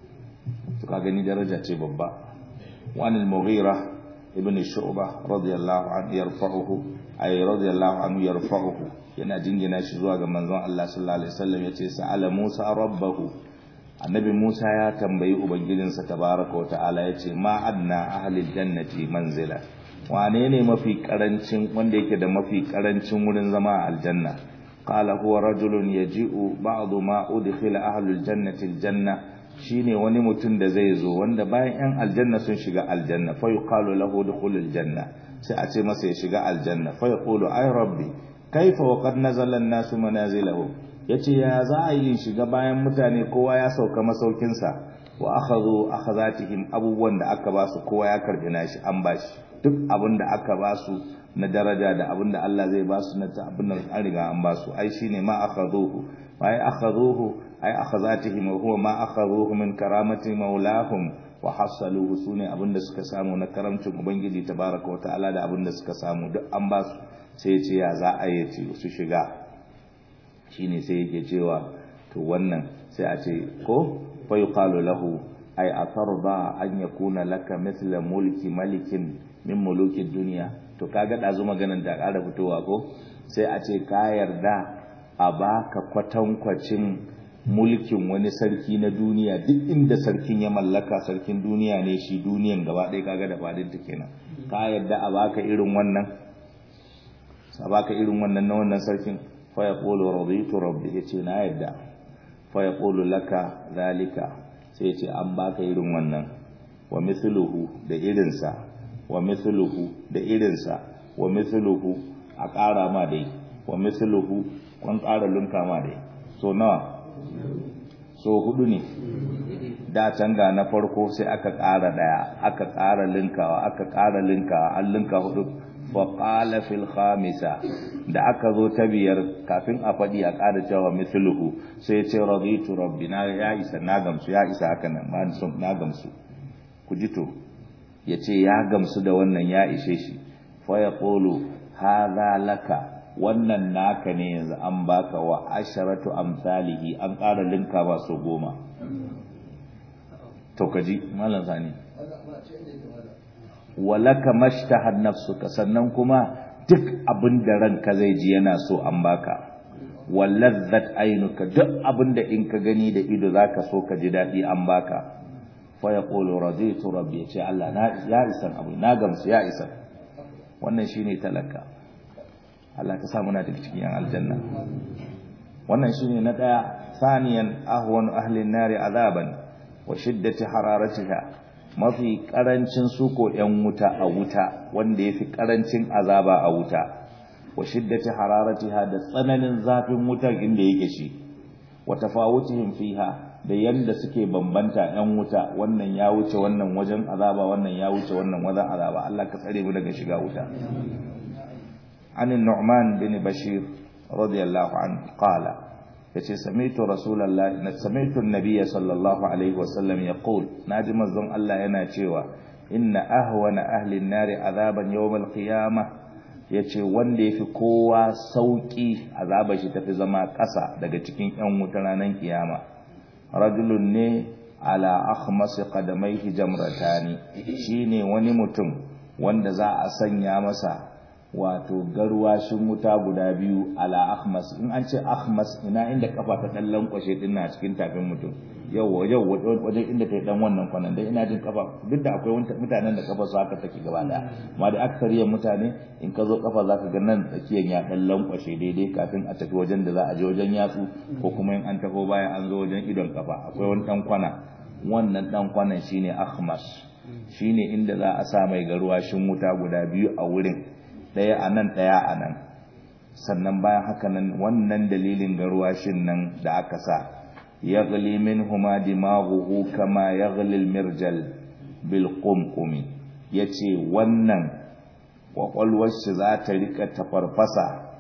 to ka gani daraja ce babba wani al-mughira ibn shu'bah radiyallahu anhu yarfa'uhu ay radiyallahu anhu yarfa'uhu yana jingina shi zuwa ga manzon Allah sallallahu alaihi wasallam yace sa'ala Musa rabbahu annabi Musa ya tambayi ubangijinsa tabaraka wa ta'ala yace ma adna ahli jannati manzila wane ne mafi karancin wanda yake da mafi karancin wurin zama a aljanna qala huwa rajulun yaji'u ba'du ma udkhila ahli aljannati aljanna shine wani mutum da zai zo wanda bayan yan aljanna sun shiga aljanna fa yuqalu lahu dukhul aljanna sai a ce masa ya shiga aljanna fa yaqulu ay rabbi kaifa wa qad nazala an-nasu manazilahum yace ya za a yi shiga bayan mutane kowa ya sauka masaukinsa wa akhadhu akhazatihim abubuwan da aka basu kowa ya karbi nashi an bashi duk abin da aka basu na daraja da abin da Allah zai basu na abin da an riga an basu ai shine ma akhadhuhu ai akhadhuhu ai akhazatihim wa huwa ma akhadhuhu min karamati maulahum wa hasaluhu sune abin da suka samu na karamcin ubangiji tabaraka wa ta'ala da abin da suka samu duk an basu sai ya ce ya za a yi su shiga shine sai yake cewa to wannan sai a ce ko fa yuqalu lahu ay atarda an yakuna laka mithla mulki malikin min muluki dunya to kaga dazu maganan da ƙara fitowa ko sai a ce ka yarda a baka kwatankwacin mulkin wani sarki na duniya duk inda sarkin ya mallaka sarkin duniya ne shi duniyan gaba ɗaya kaga da fadin ta kenan ka yarda a baka irin wannan a baka irin wannan na wannan sarkin fayaqulu raditu rabbi yace na yadda fayaqulu laka zalika sai yace an baka irin wannan wa mithluhu da irinsa wa mithluhu da irinsa wa mithluhu a ƙara ma dai wa mithluhu kun ƙara lunka ma dai so nawa so hudu ne da can ga na farko sai aka ƙara daya aka ƙara linkawa aka ƙara linkawa an linka hudu faƙala fil khamisa da aka zo ta biyar kafin a faɗi a ƙara cewa mithluhu sai ce raditu rabbi na ya isa na gamsu ya isa haka nan ba son na gamsu ku ji to ya ce ya gamsu da wannan ya ishe shi fa ya qulu hadha laka wannan naka ne yanzu an baka wa asharatu amsalihi an ƙara linka ba so goma to kaji malam sani walaka mashtahad nafsuka sannan kuma duk abin da ranka zai ji yana so an baka walladzat ainuka duk abin da in ka gani da ido zaka so ka ji dadi an baka fa yaqulu raditu rabbi ce Allah na ya isan abu na gamsu ya isan wannan shine talaka Allah ka sa muna daga cikin aljanna wannan shine na daya saniyan ahwanu ahli an-nari azaban wa shiddati hararatiha mafi karancin suko yan wuta a wuta wanda yafi karancin azaba a wuta wa shiddati hararatiha da tsananin zafin wutar inda yake shi wa tafawutihim fiha da yanda suke bambanta yan wuta wannan ya wuce wannan wajen azaba wannan ya wuce wannan wajen azaba Allah ka tsare mu daga shiga wuta عن النعمان بن بشير رضي الله عنه قال yace sami'tu rasulullahi na sami'tu an-nabiy sallallahu alaihi wasallam yaqul naji manzon Allah yana cewa inna ahwana ahli an-nari azaban yawm al-qiyamah yace wanda yafi kowa sauki azabar shi tafi zama ƙasa daga cikin ƴan wuta ranar kiyama rajulun ne ala akhmas qadamaihi jamratani shine wani mutum wanda za a sanya masa wato garwashin wuta guda biyu ala akhmas in an ce akhmas ina inda kafa ta dan lankwashe din na cikin tafin mutum yau yau wajen inda ta dan wannan kwanan dan ina jin kafa duk da akwai mutanen da kafa su haka take gaba daya amma da aksariyar mutane in ka zo kafa zaka ga nan tsakiyan ya dan lankwashe daidai kafin a tafi wajen da za a je wajen yatsu ko kuma in an tafi bayan an zo wajen idon kafa akwai wani dan kwana wannan dan kwanan shine akhmas shine inda za a sa mai garwashin wuta guda biyu a wurin ɗaya a nan ɗaya a nan sannan bayan haka nan wannan dalilin garwashin nan da aka sa ya gali min huma dimaghuhu kama ya mirjal bil qumqumi yace wannan kwakwalwar shi za ta rika tafarfasa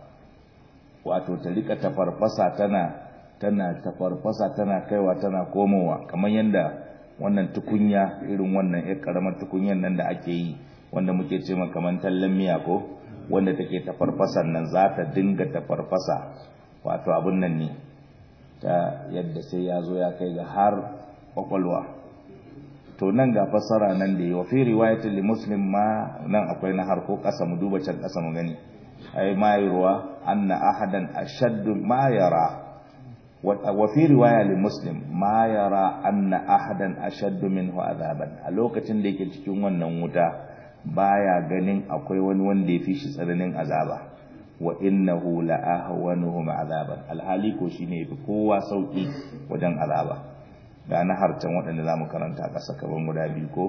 wato ta rika tafarfasa tana tana tafarfasa tana kaiwa tana komowa kamar yadda wannan tukunya irin wannan ya karamar tukunyan nan da ake yi wanda muke ce kamar tallan miya ko wanda take tafarfasan nan za ta dinga tafarfasa wato abun nan ne ta yadda sai ya zo ya kai ga har kwakwalwa to nan ga fassara nan da yi wa fi riwayatin li muslim ma nan akwai na har ko kasa mu duba can kasa mu gani ai ma ruwa anna ahadan ashaddu ma yara wa fi riwaya li muslim ma yara anna ahadan ashaddu minhu azaban a lokacin da yake cikin wannan wuta baya ganin akwai wani wanda ya fi shi tsananin azaba wa innahu la ahwanuhum azaban alhali ko shine yafi kowa sauki wajen azaba ga na harcan waɗanda zamu karanta ƙasa kaban guda biyu ko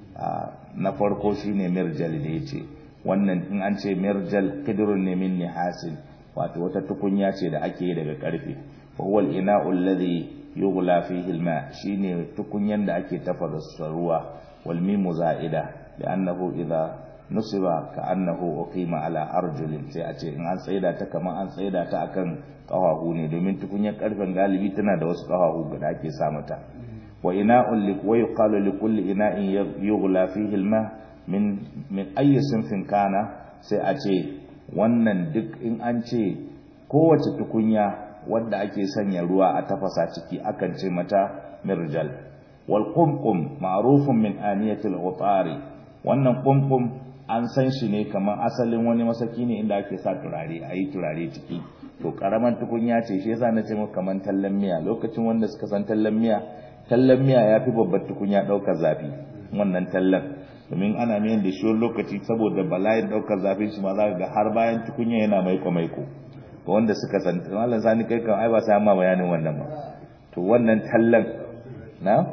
na farko shine mirjal da yace wannan in an ce mirjal qidrun ne min nihasin wato wata tukunya ce da ake yi daga karfe fa huwa al-ina'u alladhi yughla fihi al-ma shine tukunyan da ake tafasa ruwa wal mimu za'ida لأنه إذا نصب كأنه أقيم على أرجل sai a ce in an tsaida ta kamar an tsaida ta akan kafahu ne domin tukunyar karfen galibi tana da wasu kafahu da ake sa mata wa ina'un li wa yuqalu li kulli ina'in yughla fihi al-ma min min ayyi sinfin kana sai a ce wannan duk in an ce kowace tukunya wadda ake sanya ruwa a tafasa ciki akan ce mata mirjal wal qumqum ma'rufun min aniyatil utari wannan kumkum an san shi ne kamar asalin wani masaki ne inda ake sa turare a yi turare ciki to karaman tukunya ce shi yasa na ce muku kamar tallan miya lokacin wanda suka san tallan miya tallan miya ya fi babbar tukunya ɗaukar zafi wannan tallan domin ana miyan da shi lokaci saboda bala'in ɗaukar zafin shi ma za ga har bayan tukunya yana maiko maiko ga wanda suka san malam sani kai kan ai ba sai amma bayanin wannan ba to wannan tallan na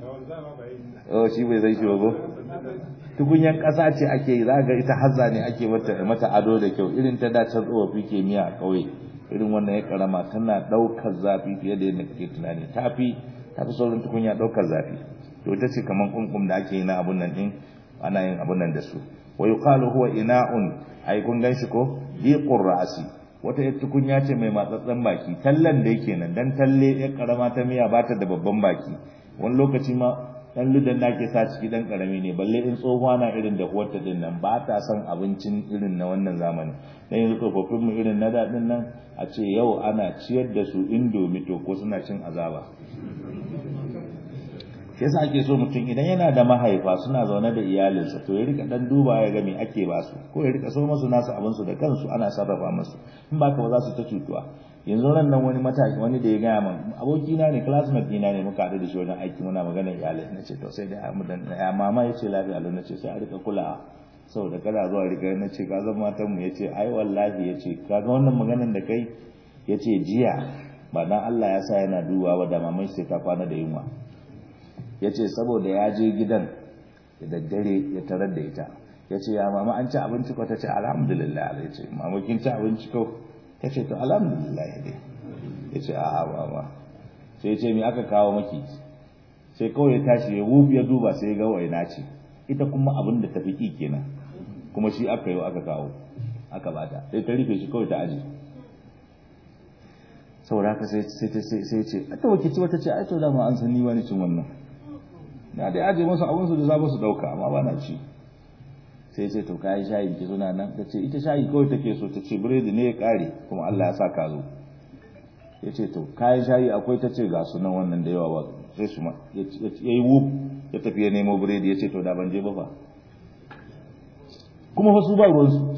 oh shi bai zai shi ba tukunyan ƙasa ce ake yi za ga ita hazza ne ake mata ado da kyau irin ta dace tsofaffi ke miya a ƙauye irin wannan ya karama tana ɗaukar zafi fiye da yadda kake tunani tafi tafi sauran tukunya ɗaukar zafi to ita ce kamar kunkum da ake yi na abun nan din ana yin abun nan da su wa yuqalu huwa ina'un ai kun ganshi ko diqur ra'si wata yar tukunya ce mai matsatsen baki tallan da yake nan dan talle ya karama ta miya ba ta da babban baki wani lokaci ma dan ludan da ke sa ciki dan karami ne balle in tsohuwa na irin da kuwarta din nan ba ta son abincin irin na wannan zamani dan yanzu tsofaffin mu irin na daɗin nan a ce yau ana ciyar da su indomi to ko suna cin azaba shi yasa ake so mutum idan yana da mahaifa suna zaune da iyalinsa to ya rika dan duba ya ga me ake ba su ko ya rika so musu nasu abin su da kansu ana sarrafa musu in ba ka ba za su ta cutuwa yanzu ran nan wani mataki wani da ya gaya min abokina ne classmate dina ne muka haɗu da shi wajen aiki muna magana iyalai na ce to sai da ya mama ya ce lafiya lau na ce sai a rika kulawa saboda kada zuwa rika na ce ka zan matan mu ya ce ai wallahi ya ce kaga wannan maganan da kai ya ce jiya ba dan Allah ya sa yana duba ba da maman sai ta kwana da yunwa ya ce saboda ya je gidan da daddare ya tarar da ita ya ce ya mama an ci abinci ko ta ce alhamdulillah ya ce mama kin ci abinci ko ta ce to alhamdulillah ya dai ya ce a'a mama sai ya ce me aka kawo maki sai kawai ya tashi ya wuf ya duba sai ya ga waina ce ita kuma abin da tafi ki kenan kuma shi aka yi aka kawo aka bata sai ta rufe shi kawai ta aji saboda haka sai sai sai ce a ta wakici wata ce ai to dama an san ni wani cin wannan na dai aje musu abin su da za su dauka amma ba na ci sai ce to kai shayi ki suna nan ta ce ita shayi kawai take so ta ce biredi ne ya kare kuma Allah ya sa ka zo ya ce to kayan shayi akwai ta ce ga su nan wannan da yawa ba sai su ma ya yi wuf ya tafi ya nemo biredi ya ce to da ban je ba fa kuma fa su ba ruwansu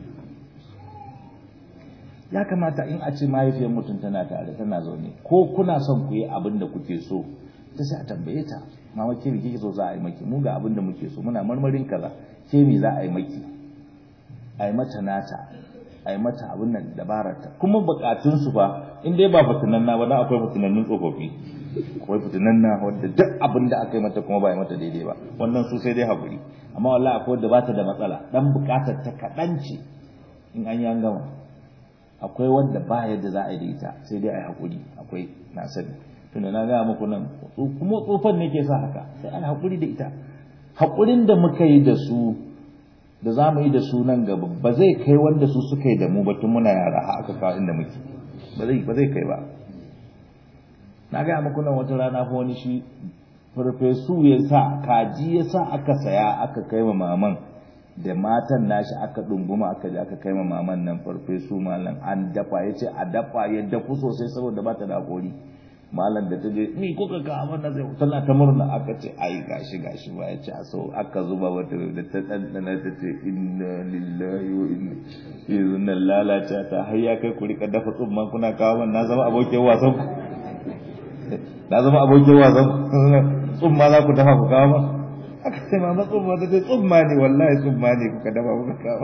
ya kamata in a ce mahaifiyar mutum tana tare tana zaune ko kuna son ku yi abin da kuke so ta sai a tambaye ta mama ke kike so za a yi maki mu ga abin da muke so muna marmarin kaza ke me za a yi maki a yi mata nata a yi mata abin nan dabararta kuma bukatun su fa in dai ba fitinan na ba dan akwai fitinannun tsofaffi akwai fitinan na wanda duk abin da aka yi mata kuma ba yi mata daidai ba wannan su sai dai hakuri amma wallahi akwai wanda ba ta da matsala dan bukatar ta kaɗan ce in an yi an gama akwai wanda ba yadda za a yi da ita sai dai a yi hakuri akwai na sani tunda na gaya muku nan kuma tsofan ne ke sa haka sai an haƙuri da ita haƙurin da muka yi da su da za mu yi da su nan gaba ba zai kai wanda su suka yi da mu ba tun muna yara har aka kawo inda muke ba zai ba zai kai ba na gaya muku nan wata rana fa wani shi farfesu ya sa kaji ya sa aka saya aka kai ma maman da matan nashi aka ɗunguma aka je aka kai ma maman nan farfesu malam an dafa ya ce a dafa ya dafu sosai saboda ba ta da haƙori malam da ta je ni kuka ga abin da zai tana ta murna aka ce ai gashi gashi ba ya ce so aka zuba wata da ta dandana ta ce inna lillahi wa inna yanzu nan lalata ta har ya kai ku rika dafa tsumman kuna kawo man na zama abokin wasan ku na zama abokin wasan ku tsumma za ku dafa ku kawo man aka ce mama tsumma ta ce tsumma ne wallahi tsumma ne kuka dafa kuka kawo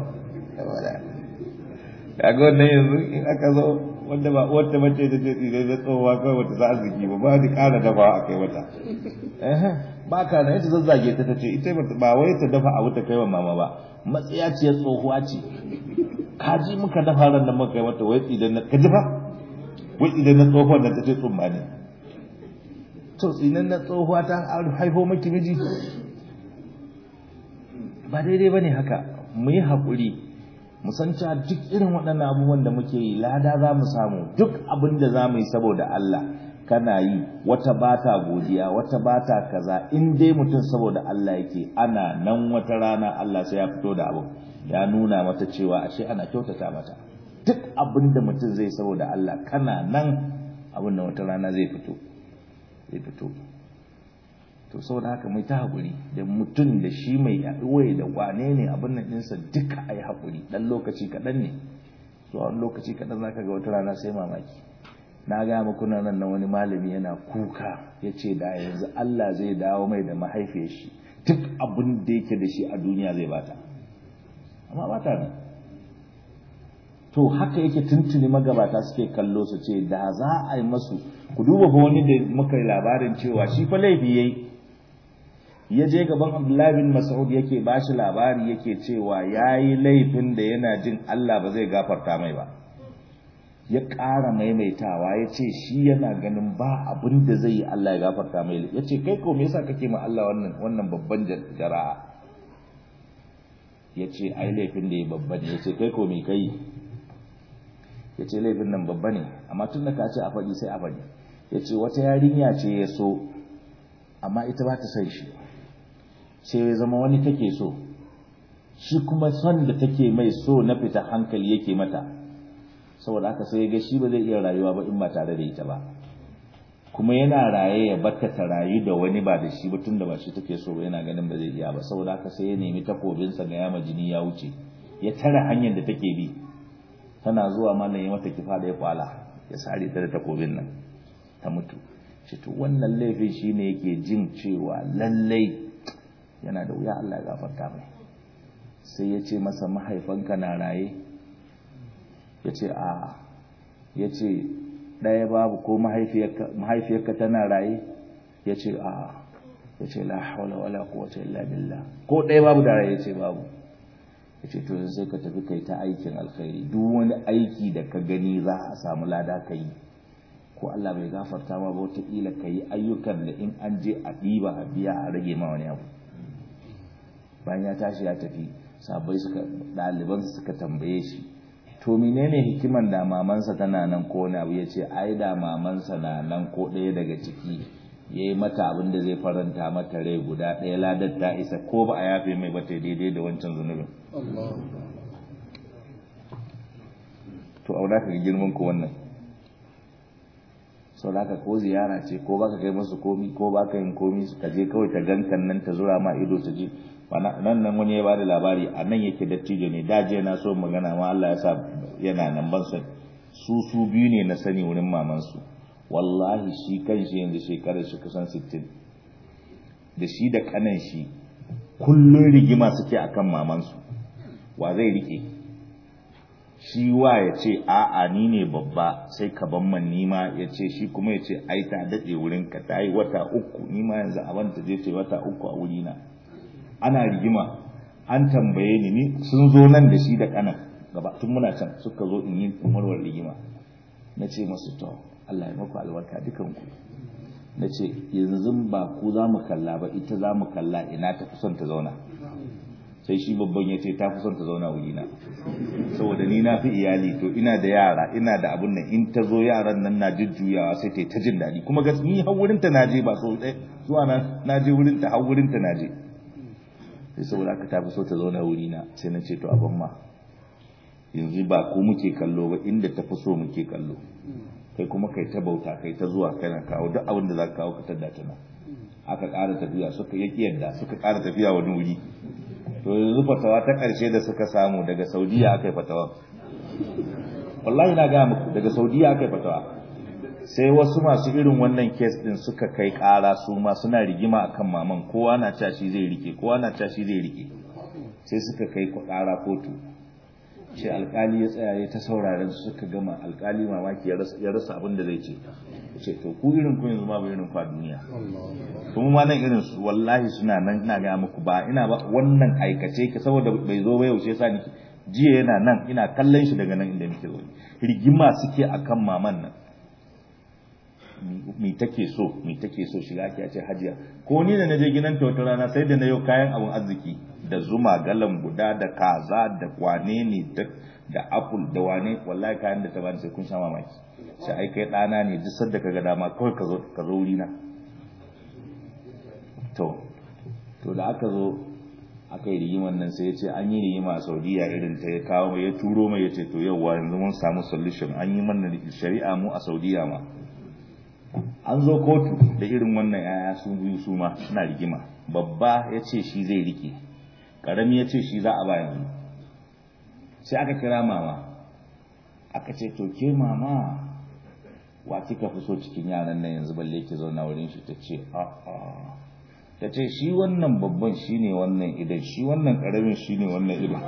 kaga wannan yanzu in aka zo wanda ba wata mace da ce tsire da tsohuwa kawai wata za arziki ba ba ni ƙara dafa a kai wata ba ka na ita zazzage ta tace ita ba wai ta dafa abu ta kai wa mama ba matsiya ce tsohuwa ce kaji muka dafa ran nan muka kai wata wai idan na ka dafa wai idan na tsohuwar nan ta ce tsumma ne to tsinan na tsohuwa ta haifo maki miji ba daidai bane haka mu yi haƙuri mu san cewa duk irin waɗannan abubuwan da muke yi lada za mu samu duk abin da za mu yi saboda Allah kana yi wata bata godiya wata bata kaza in dai mutum saboda Allah yake ana nan wata rana Allah sai ya fito da abu ya nuna mata cewa ashe ana kyautata mata duk abin da mutum zai saboda Allah kana nan abin da wata rana zai fito zai fito to saboda haka mai ta haƙuri da mutum da shi mai yaɗuwai da wane ne abin nan ɗinsa duka a yi haƙuri ɗan lokaci kaɗan ne zuwa wani lokaci kaɗan za ka ga wata rana sai mamaki na gaya muku nan nan wani malami yana kuka ya ce da yanzu Allah zai dawo mai da mahaifiyar shi duk abin da yake da shi a duniya zai bata amma bata ne to haka yake tuntuni magabata suke kallo su ce da za a yi masu ku duba fa wani da muka yi labarin cewa shi fa laifi yayi ya je gaban Abdullahi bin Mas'ud yake bashi labari yake cewa yayi laifin da yana jin Allah ba zai gafarta mai ba ya ƙara maimaitawa ya ce shi yana ganin ba abin da zai yi Allah ya gafarta mai ya ce kai ko me yasa kake ma Allah wannan wannan babban jara'a ya ce ai laifin da ya babba ne ya ce kai ko me kai ya ce laifin nan babba ne amma tun da ka ce a faɗi sai a faɗi ya ce wata yarinya ce ya so amma ita ba ta son shi sai ya zama wani take so shi kuma son da take mai so na fita hankali yake mata saboda haka sai ya ga shi ba zai iya rayuwa ba in ba tare da ita ba kuma yana raye ya batta ta rayu da wani ba da shi ba tun da ba shi take so ba yana ganin ba zai iya ba saboda haka sai ya nemi takobinsa ga yama jini ya wuce ya tare hanyar da take bi tana zuwa mallan ya mata kifa da ya kwala ya sare ta da takobin nan ta mutu shi to wannan laifin shine yake jin cewa lallai yana da wuya Allah ya gafarta mai sai ya ce masa mahaifanka na raye ya ce a ya ce ɗaya babu ko mahaifiyarka tana raye ya ce a ya ce la haula wala quwwata illa billah ko ɗaya babu da raye ya ce babu ya ce to sai ka tafi kai ta aikin alkhairi duk wani aiki da ka gani za a samu lada ka yi ko Allah bai gafarta ma ba wataƙila ka yi ayyukan da in an je a ɗiba a biya a rage ma wani abu bayan ya tashi ya tafi sabai suka ɗalibansa suka tambaye shi to menene hikiman da mamansa tana nan ko wani abu ya ce ai da mamansa na nan ko ɗaya daga ciki ya yi mata abin da zai faranta mata rai guda ɗaya ladar ta isa ko ba a yafe mai ba ta daidai da wancan zunubin to auna ka girman ku wannan sau da ko ziyara ce ko baka kai masu komi ko baka yin komi ka je kawai ta gankan nan ta zura ma ido ta je nan nan wani ya bada labari a nan yake dattijo ne da je na so magana ma Allah ya sa yana nan ban san su su biyu ne na sani wurin maman su wallahi shi kan shi yanzu shekarar shi kusan 60 da shi da kanan shi kullun rigima suke akan maman su wa zai rike shi wa ya ce a'a ni ne babba sai ka ban man nima ya ce shi kuma ya ce ai ta daɗe wurin ka ta yi wata uku nima yanzu a ta je ce wata uku a wurina ana rigima an tambaye ni ni sun zo nan da shi da kanan gaba tun muna can suka zo in yi umarwar rigima na ce masu to Allah ya maku albarka dukanku na ce yanzu ba ku za mu kalla ba ita za mu kalla ina ta fi son ta zauna sai shi babban ya ce ta fi son ta zauna wurina saboda ni na fi iyali to ina da yara ina da abun nan in ta zo yaran nan na jujjuyawa sai ta yi ta jin daɗi kuma gas ni har wurin ta naje ba so ɗaya zuwa na naje wurin ta har wurin ta naje sai saboda haka ta fi so ta zauna wurina sai na ce to abin ma yanzu ba ko muke kallo ba inda ta fi so muke kallo kai kuma kai ta bauta kai ta zuwa kana kawo duk abin da za ka kawo ka tada ta nan aka ƙara tafiya suka yaki yadda suka ƙara tafiya wani wuri to yanzu fatawa ta ƙarshe da suka samu daga saudiya aka yi fatawa wallahi na gaya muku daga saudiya aka yi fatawa sai wasu masu irin wannan kes din suka kai ƙara su ma suna rigima akan maman kowa na cewa shi zai rike kowa na cewa shi zai rike sai suka kai ƙara kotu ce alkali ya tsaya ya ta sauraren su suka gama alkali mamaki ya rasa abin da zai ce ce to ku irin ku yanzu ma ba irin ku a duniya kuma ma nan irin su wallahi suna nan ina ga muku ba ina ba wannan aikace ka saboda bai zo ba yaushe sa ni jiya yana nan ina kallon shi daga nan inda nake zo rigima suke akan maman nan mi take so mi take so shiga ake ce hajiya ko ni da naje gidan ta wata rana sai da na yau kayan abun arziki da zuma galan guda da kaza da wane ne da apple da wane wallahi kayan da ta bani sai kun sha mamaki sai ai kai dana ne duk sanda kaga dama kawai ka zo ka zo wurina to to da aka zo aka yi rigiman nan sai ya ce an yi rigima a saudiya irin ta ya kawo mai ya turo mai ya ce to yau yanzu mun samu solution an yi mana shari'a mu a saudiya ma an zo kotu da irin wannan yaya su biyu su ma suna rigima babba ya ce shi zai rike karami ya ce shi za a ba yanzu sai aka kira mama aka ce to ke mama wa kika fi so cikin yaran nan yanzu balle ki zauna wurin shi ta ce a'a ta ce shi wannan babban shi ne wannan idan shi wannan karamin shi ne wannan idan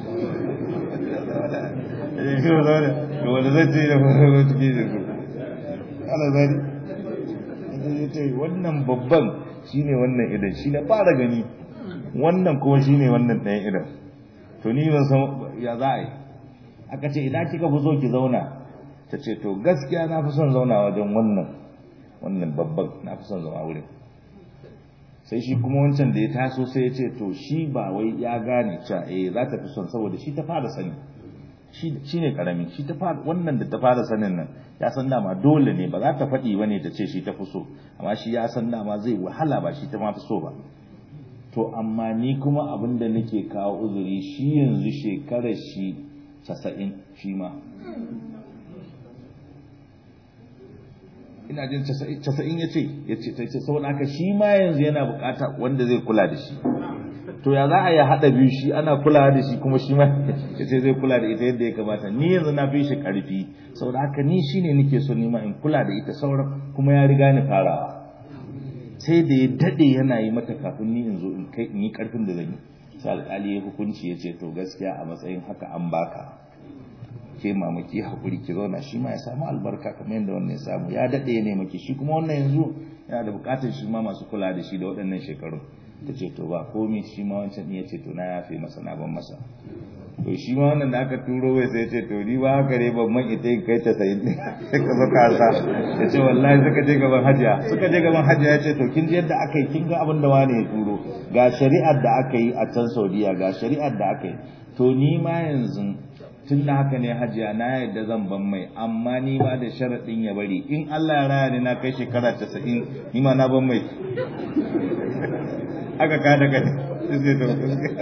wanda zai ce da fara cikin jirgin ana zari ya ce wannan babban shine wannan idan shi na fara gani wannan kuma shine wannan ɗayan idan to ni ban san ya za a yi aka ce idan kika fi so ki zauna ta ce to gaskiya na fi son zauna wajen wannan wannan babban na fi son zama wurin sai shi kuma wancan da ya taso sai ya ce to shi ba wai ya gane cewa eh za ta fi son saboda shi ta fara sani shi ne karami shi ta fara wannan da ta fara sanin nan ya san dama dole ne ba za ta faɗi bane ta ce shi ta fi so amma shi ya san dama zai wahala ba shi ta ma fi so ba to amma ni kuma abin da nake kawo uzuri shi yanzu shekarar shi casa'in shi ma ina jin casa'in ya ce ya ce ta ce saboda haka shi ma yanzu yana bukata wanda zai kula da shi to ya za a yi haɗa biyu shi ana kula da shi kuma shi ma ya ce zai kula da ita yadda ya kamata ni yanzu na fi shi ƙarfi saboda haka ni shi ne nake so nima in kula da ita sauran kuma ya riga ni farawa sai da ya daɗe yana yi mata kafin ni in zo in kai in yi ƙarfin da zan yi sai alƙali ya hukunci ya ce to gaskiya a matsayin haka an baka ke mamaki hakuri ki zauna shi ma ya samu albarka kamar yadda wannan ya samu ya daɗe ya nemaki shi kuma wannan yanzu yana da buƙatar shi ma masu kula da shi da waɗannan shekarun ta ce to ba komi shi ma wancan iya ce to na yafe masa na ban masa to shi ma wannan da aka turo wai sai ce to ni ba haka ne ban man ita kai ta sayin ne sai ka zo ka sa ya ce wallahi suka je gaban hajiya suka je gaban hajiya ya ce to kin ji yadda aka yi kin ga abin da wani ya turo ga shari'ar da aka yi a can saudiya ga shari'ar da aka yi to ni ma yanzu tun da haka ne hajiya na yadda zan ban mai amma ni ma da sharaɗin ya bari in Allah ya raya ni na kai shekara casa'in ni ma na ban mai aka kada ka sai to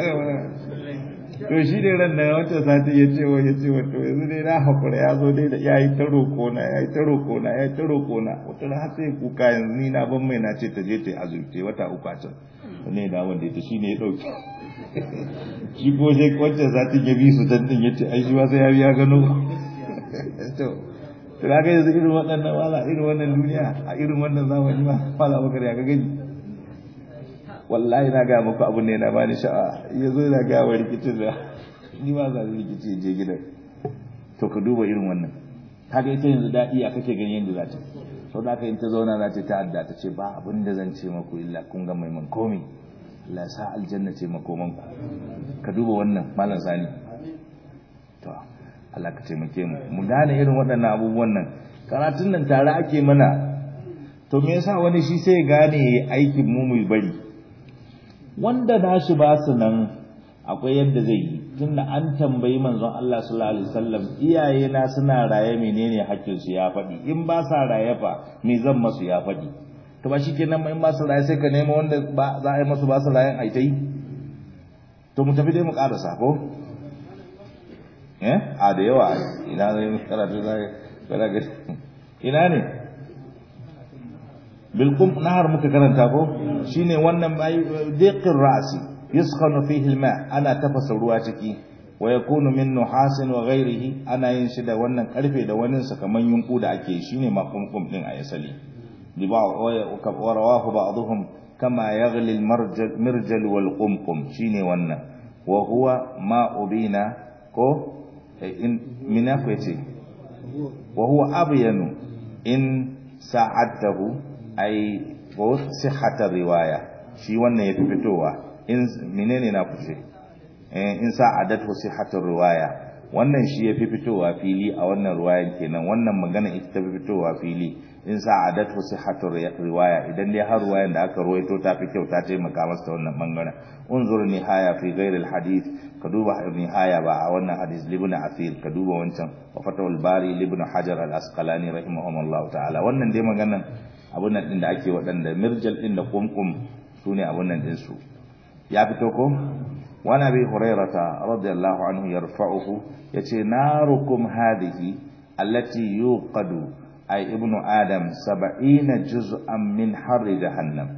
to shi ne ran da wancan sati ya ce wa ya ce wa to yanzu dai na hakura ya zo dai da ya yi ta roƙo na ya yi ta roƙo na ya yi ta roƙo na wata ran har sai kuka yanzu ni na ban mai na ce ta je ta yi azumi wata uku a can ne da wanda ita shi ne ya ɗauki shi ko je wancan satin ya bi su dan din ya ce ai shi ma sai ya biya gano to to kaga yanzu irin waɗannan wala irin wannan duniya a irin wannan zamani ma wala bakar ya ga gani wallahi na gaya muku abu ne na bani sha'a ya zo na gaya wa rikicin da ni ma za rikici je gidan to ka duba irin wannan kaga ita yanzu daɗi a kake ganin yadda za ta sau da aka yin ta zauna za ta ta'adda ta ce ba abin da zan ce maku illa kun ga mai man komi Allah ya sa aljanna ce makoman ku ka duba wannan malam sani to Allah ka taimake mu mu gane irin waɗannan abubuwan nan karatun nan tare ake mana to me yasa wani shi sai ya gane aikin mu mu bari wanda nashi ba su nan akwai yadda zai yi tunda an tambayi manzon Allah sallallahu alaihi wasallam iyaye na suna raye menene hakkin su ya faɗi in ba sa raye fa me zan masu ya faɗi to ba shikenan in ba su raye sai ka nemo wanda ba za a yi masu ba su rayen ai tai to mu tafi dai mu karasa ko eh a da yawa ina zai mu karatu zai ga ina ne bilkum nahar muka karanta ko shine wannan diqir ra'si yuskhanu fihi alma ana tafasa ruwa ciki wa yakunu min nuhasin wa ghairihi ana yin shi da wannan karfe da wani sa kaman yunku da ake shine makumkum din a yasali bi ba wa rawahu ba'dhum kama yaghli almirjal wal qumqum shine wannan wa huwa ma ubina ko in mina ko yace wa huwa abyanu in sa'adahu ai ko sihhatar riwaya shi wannan ya fi fitowa in menene na kuce in sa'adatu sihhatar riwaya wannan shi ya fi fitowa fili a wannan riwayan kenan wannan magana ita ta fi fitowa fili in sa'adatu sihhatar riwaya idan dai har riwayan da aka ruwaito ta fi kyau ta taimaka masa ta wannan bangaren unzur nihaya fi ghairil hadith ka duba nihaya ba a wannan hadith libn athir ka duba wancan wa fatawul bari libn hajar al asqalani rahimahumullah ta'ala wannan dai maganan abun nan din da ake waɗanda mirjal din da kumkum sune abun nan din su ya fito ko wa nabi hurairata radiyallahu anhu yarfa'uhu yace narukum hadhihi allati yuqadu ay ibnu adam 70 juz'an min harri jahannam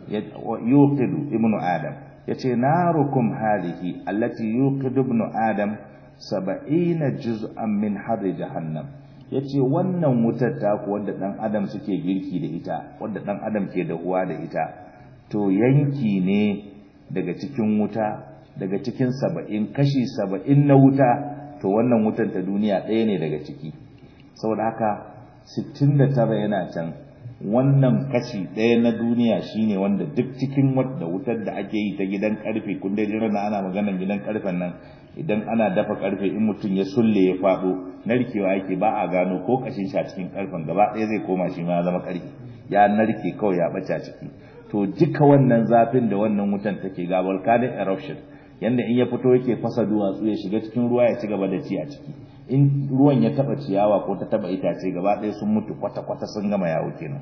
yuqidu ibnu adam yace narukum hadhihi allati yuqidu ibnu adam 70 juz'an min harri jahannam yace wannan wutar taku wanda dan adam suke girki da ita wanda dan adam ke da uwa da ita to yanki ne daga cikin wuta daga cikin 70 kashi 70 na wuta to wannan wutar ta duniya ɗaya ne daga ciki saboda haka 69 yana can wannan kashi ɗaya na duniya shine wanda duk cikin wadda wutar da ake yi ta gidan karfe kun dai jira ana maganar gidan karfen nan idan ana dafa karfe in mutum ya sulle ya faɗo narkewa yake ba a gano ko kashin shi a cikin karfen gaba ɗaya zai koma shi ma ya zama karfe ya narke kawai ya ɓace ciki to duka wannan zafin da wannan wutan take ga volcanic eruption yanda in ya fito yake fasa duwatsu ya shiga cikin ruwa ya ci gaba da ci a ciki in ruwan ya taba ciyawa ko ta taba itace gaba ɗaya sun mutu kwata-kwata sun gama yawo kenan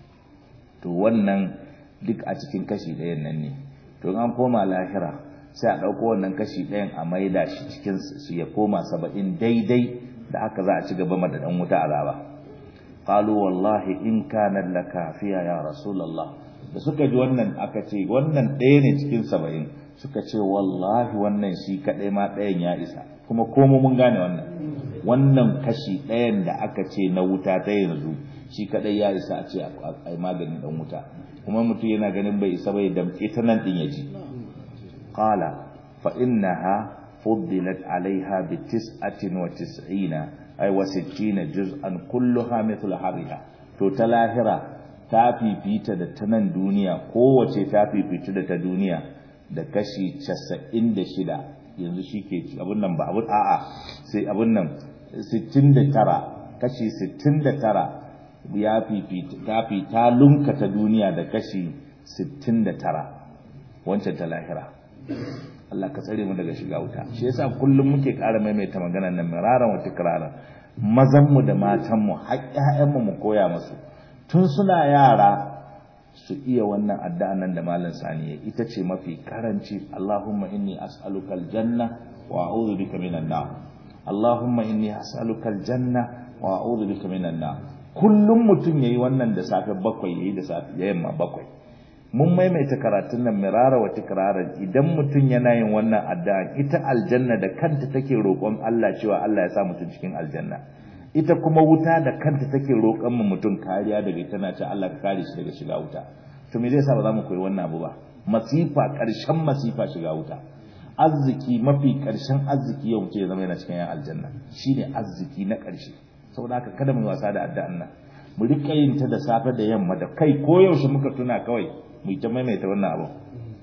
to wannan duk a cikin kashi ɗayan nan ne to an koma lahira sai a ɗauko wannan kashi ɗayan a maida shi cikin su ya koma saba'in daidai da haka za a ci gaba da ɗan wuta azaba qalu wallahi in kana lakafiya ya rasulullah da suka ji wannan aka ce wannan ɗaya ne cikin saba'in suka ce wallahi wannan shi kaɗai ma ɗayan ya isa kuma komo mun gane wannan wannan kashi ɗayan da aka ce na wuta ta yanzu shi kaɗai ya isa a ce a maganin ɗan wuta kuma mutum yana ganin bai isa bai damƙe ta nan ɗin ya ji qala fa innaha fuddilat alaiha bi tis'atin wa tis'ina ay wa sittina juz'an kulluha mithlu hariha to ta lahira ta fifita da ta nan duniya kowace ta fifita da ta duniya da kashi 96 yanzu shi ke abin nan ba abin a'a sai abin nan 69 kashi 69 ya fifita ta fi ta lunka ta duniya da kashi 69 wancan ta lahira Allah ka tsare mu daga shiga wuta shi yasa kullum muke ƙara maimaita maganar nan miraran wata kiraran mazan mu da matan mu har mu mu koya musu tun suna yara su iya wannan addu'a nan da malam sani ya ita ce mafi karanci Allahumma inni as'aluka aljanna wa a'udhu bika minan nar Allahumma inni as'aluka aljanna wa a'udhu bika minan nar kullum mutum yayi wannan da safe bakwai yayi da safe da yamma bakwai mun maimaita karatun nan mirara wa tikraran idan mutum yana yin wannan addu'a ita aljanna da kanta take roƙon Allah cewa Allah ya sa mutum cikin aljanna ita kuma wuta da kanta take roƙon mu mutum kariya daga tana ce Allah ka kare shi daga shiga wuta to me zai sa ba za mu koyi wannan abu ba masifa ƙarshen masifa shiga wuta arziki mafi ƙarshen arziki yau mutum ya zama yana cikin yan aljanna shine arziki na ƙarshe saboda haka kada mu wasa da addu'an nan mu rika yin ta da safe da yamma da kai ko yaushe muka tuna kawai mu ta maimaita wannan abu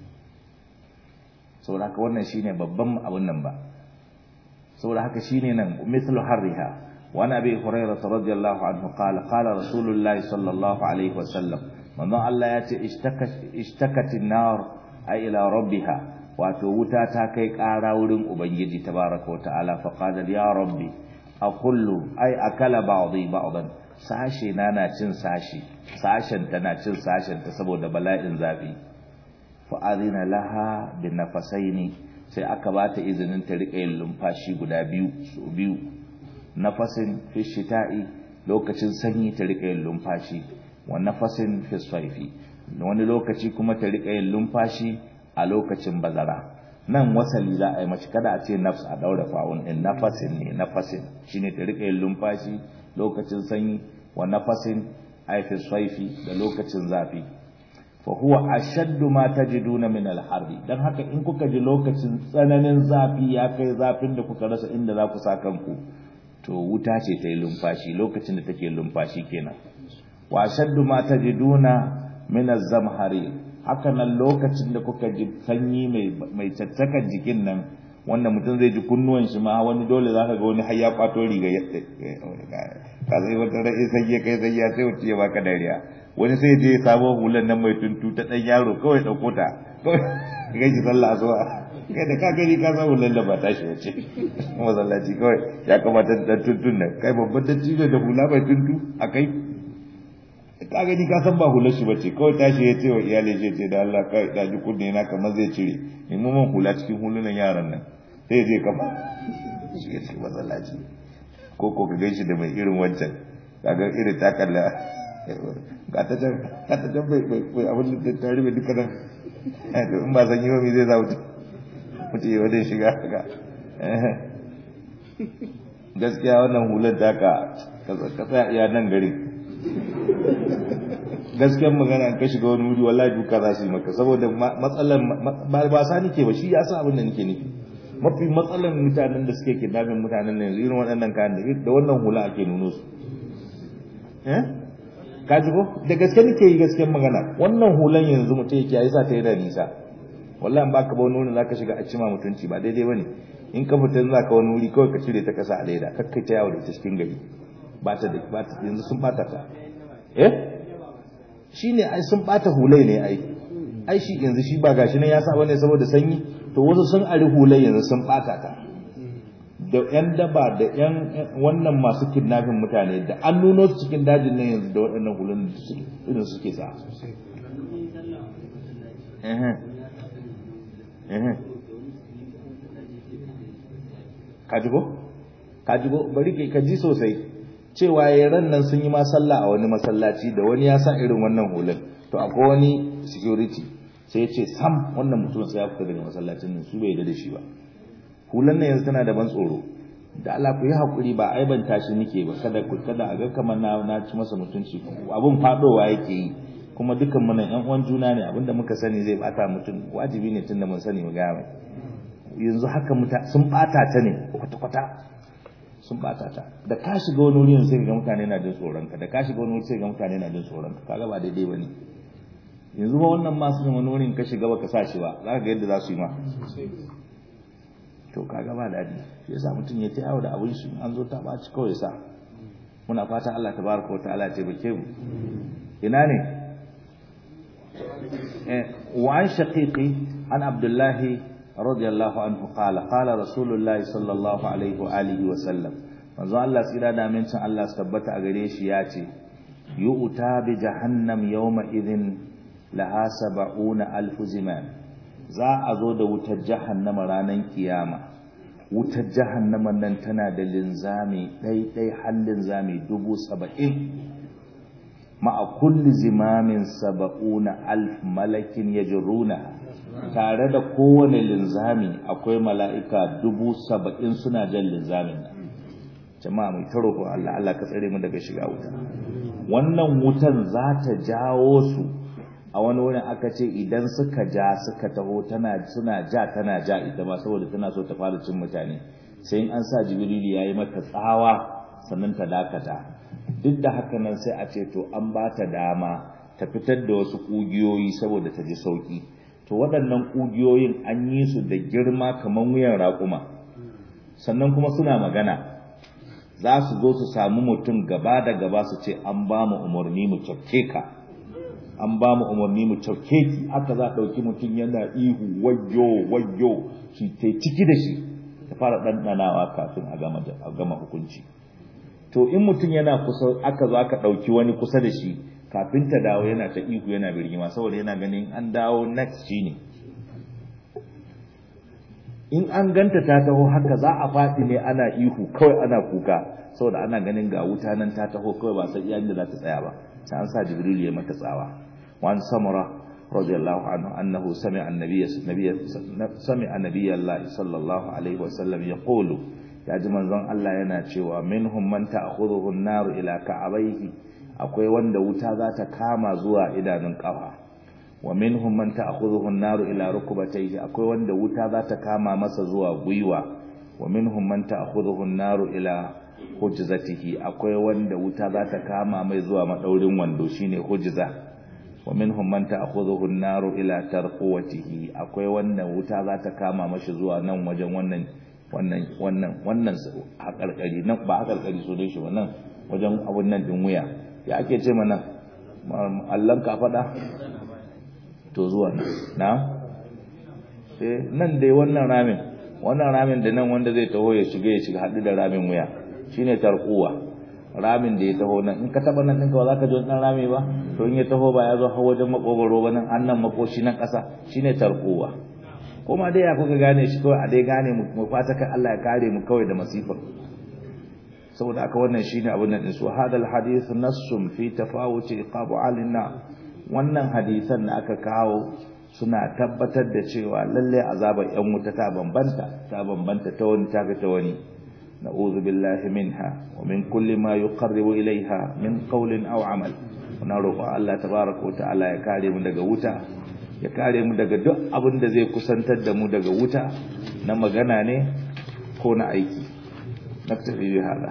saboda haka wannan shine babban abun nan ba saboda haka shine nan mithlu harriha wa nabi hurairah radiyallahu anhu qala qala rasulullahi sallallahu alaihi wasallam manzon Allah ya ce ishtakatin nar ay ila rabbiha wato wuta ta kai ƙara wurin ubangiji tabaraka wa ta'ala fa qala ya rabbi aqullu ay akala ba'dhi ba'dan sashe na na cin sashi sashen ta na cin sashen ta saboda bala'in zafi fa adina laha bin nafasaini sai aka bata izinin ta rika yin lumfashi guda biyu su biyu nafasin fi shita'i lokacin sanyi ta rika yin lumfashi wa nafasin fi saifi wani lokaci kuma ta rika yin lumfashi a lokacin bazara nan wasali za a yi mace kada a ce nafs a daura fa'un din nafasin ne nafasin shine ta rika yin lumfashi lokacin sanyi wa nafasin ay fi saifi da lokacin zafi fa huwa ashaddu ma tajiduna min al-harri dan haka in kuka ji lokacin tsananin zafi ya kai zafin da kuka rasa inda za ku sa kanku to wuta ce ta yi lumfashi lokacin da take lumfashi kenan wa ashaddu ma tajiduna min az-zamhari haka nan lokacin da kuka ji sanyi mai mai caccakan jikin nan wanda mutum zai ji kunnuwan shi ma wani dole zaka ga wani har ya kwato riga ya ka sai wata rai sai ya kai sai ya sai wuce ya baka dariya wani sai je ya samo hulan nan mai tuntu ta dan yaro kawai dauko ta kawai ga shi sallah zuwa kai da ka gani ka samu lalle ba tashi wace masallaci kawai ya kamata da tuntun nan kai babban dattijo da hula mai tuntu a kai ka gani ka san ba hular shi bace kawai tashi ya ce wa iyalai ya ce da Allah kai da ji kunne na kamar zai cire in mun hula cikin hulunan yaran nan sai je kama shi ya cikin masallaci ko ko ka ganshi da mai irin wancan kaga irin takalla ga ta can ga ta can bai bai abin da ta rufe duka nan to in ba san yi ba me zai za mutum mutum ya wajen shiga haka gaskiya wannan hular taka ka tsaya iya nan garin gaskiyar magana ka shiga wani wuri wallahi duka za su yi maka saboda matsalan ba sa nike ba shi ya sa abin da nake nufi mafi matsalan mutanen da suke kidnapping mutanen nan yanzu irin waɗannan kayan da da wannan hula ake nuno su eh ka ji ko da gaske nake yi gaskiyar magana wannan hulan yanzu mutum yake yayi sa ta yi da nisa wallahi in baka ba wani wurin zaka shiga a cima mutunci ba daidai bane in ka fita zaka wani wuri kawai ka cire ta kasa a leda kakkai ta yawo da ita cikin gari ba ta da ba ta yanzu sun bata ta eh shine ai sun bata hulai ne ai ai shi yanzu shi ba gashi nan ya sa bane saboda sanyi to wasu sun ari hulai yanzu sun bata ta da yan daba da yan wannan masu kidnapping mutane da an nuno su cikin dajin nan yanzu da waɗannan hulan da su irin suke sa eh eh ka ji ko ka ji ko bari ka ji sosai cewa ya ran nan sun yi ma sallah a wani masallaci da wani ya sa irin wannan hulun to akwai wani security sai ya ce sam wannan mutum sai ya fita daga masallacin nan su bai da shi ba hulan nan yanzu tana da ban tsoro da Allah ku yi hakuri ba aibanta shi nake ba kada ku kada a ga kamar na na ci masa mutunci abun fadowa yake yi kuma dukan mu nan ƴan uwan juna ne abinda muka sani zai bata mutum wajibi ne tunda mun sani mu ga mai yanzu haka muta sun bata ta ne kwata kwata sun bata ta da ka shiga wani wuri sai ga mutane na jin tsoron ka da ka shiga wani wuri sai ga mutane na jin tsoron ka kaga ba daidai bane yanzu ba wannan masu yin wani wurin ka shiga baka sa shi ba za ka ga yadda za su yi ma to kaga ba daɗi shi yasa mutum ya tayawo da abin shi an zo ta ɓaci kawai sa muna fatan Allah tabaraka wa ta'ala ya taimake mu ina ne wa an shaqiqi an abdullahi radiyallahu anhu qala qala rasulullahi sallallahu alaihi wa alihi wa sallam manzo Allah tsira da amincin Allah su tabbata a gare shi ya ce yu'ta bi jahannam yawma idhin laha sab'una alf ziman za a zo da wutar jahannama ranar kiyama wutar jahannama nan tana da linzami ɗaiɗai har linzami dubu saba'in ma'a kulli zimamin saba'una alf malakin ya jiruna tare da kowane linzami akwai mala'ika dubu saba'in suna jan linzamin nan jama'a mai taro ko Allah Allah ka tsare mu daga shiga wuta wannan wutan za ta jawo su a wani wurin aka ce idan suka ja suka taho tana suna ja tana ja ita ma saboda tana so ta fara cin mutane sai in an sa jibrilu yayi mata tsawa sannan ta dakata duk da haka nan sai a ce to an ba ta dama ta fitar da wasu kugiyoyi saboda ta ji sauki to waɗannan kugiyoyin an yi su da girma kamar wuyan raƙuma sannan kuma suna magana za su zo su samu mutum gaba da gaba su ce an ba mu umarni mu cafke ka an ba mu umarni mu cauke ki haka za a ɗauki mutum yana ihu wayyo wayyo shi ta ciki da shi ta fara ɗanɗanawa kafin a gama hukunci to in mutum yana kusa aka zo aka ɗauki wani kusa da shi kafin ta dawo yana ta ihu yana birgima saboda yana ganin an dawo next shi ne in an ganta ta taho haka za a faɗi ne ana ihu kawai ana kuka saboda ana ganin ga wuta nan ta taho kawai ba sai iya da za ta tsaya ba sai an sa jibril ya mata tsawa وعن سمرة رضي الله عنه أنه سمع النبي سمع النبي الله صلى الله عليه وسلم يقول يا جماعة زن الله yana cewa minhum man ta'khudhuhu an-nar ila ka'abayhi akwai wanda wuta za ta kama zuwa idanun kafa wa minhum man ta'khudhuhu an-nar ila rukbatayhi akwai wanda wuta za ta kama masa zuwa gwiwa wa minhum man ta'khudhuhu an-nar ila hujzatihi akwai wanda wuta za ta kama mai zuwa madaurin wando shine hujza wa minhum man ta'khudhuhu an-naru ila tarquwatihi akwai wannan wuta za ta kama mashi zuwa nan wajen wannan wannan wannan wannan hakarkari nan ba hakarkari so dai shi ba nan wajen abun nan din wuya ya ake ce mana Allah ka fada to zuwa na eh nan dai wannan ramin wannan ramin da nan wanda zai taho ya shiga ya shiga hadu da ramin wuya shine tarquwa ramin da ya taho nan in ka taba nan ɗinka ba za ka ji wannan rami ba to in ya taho ba ya zo har wajen makogoro ba nan an nan makoshi nan ƙasa shine tarkowa kuma dai ya kuka gane shi kawai a dai gane mu fata kan Allah ya kare mu kawai da masifar saboda aka wannan shine abin nan su hadal hadith nassum fi tafawuti iqabu alina wannan hadisan da aka kawo suna tabbatar da cewa lalle azabar yan wuta ta bambanta ta bambanta ta wani ta ta wani نعوذ بالله منها ومن كل ما يقرب إليها من قول أو عمل ونروق الله تبارك وتعالى ya kare mu daga wuta ya kare mu daga duk abin da zai kusantar da mu daga wuta na magana ne ko na aiki naktabi bi hada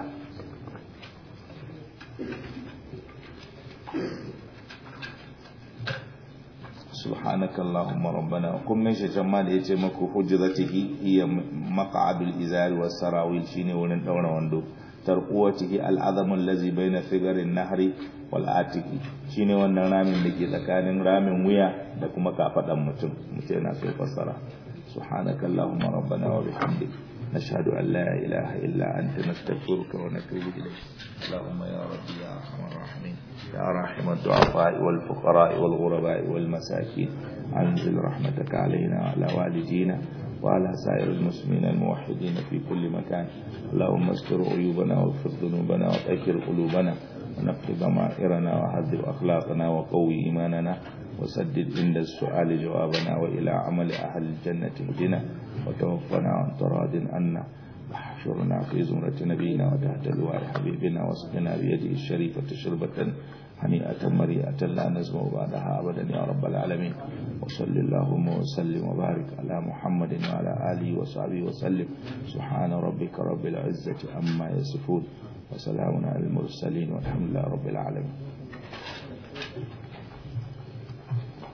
سبحانك اللهم ربنا وكم من شجما da yace maku hujjatihi hiya maq'adul izar was sarawil shine wurin daura wando tarquwatihi al'azam allazi baina figarin nahri wal atiki shine wannan ramin da ke tsakanin ramin wuya da kuma kafadan mutum mutum yana so fassara subhanaka allahumma rabbana wa bihamdik نشهد أن لا إله إلا أنت نستغفرك ونتوب إليك اللهم يا ربي يا أرحم الراحمين يا راحم الضعفاء والفقراء والغرباء والمساكين أنزل رحمتك علينا وعلى والدينا وعلى سائر المسلمين الموحدين في كل مكان اللهم استر عيوبنا واغفر ذنوبنا وطهر قلوبنا ونقي ضمائرنا وحذب أخلاقنا وقوي إيماننا وسدد عند السؤال جوابنا وإلى عمل أهل الجنة اهدنا وتوفنا عن تراد عنا واحشرنا في زمرة نبينا وتحت لواء حبيبنا واسقنا بيده الشريفة شربة هنيئة مريئة لا نزمع بعدها أبدا يا رب العالمين وصل اللهم وسلم وبارك على محمد وعلى آله وصحبه وسلم سبحان ربك رب العزة عما يصفون وسلام على المرسلين والحمد لله رب العالمين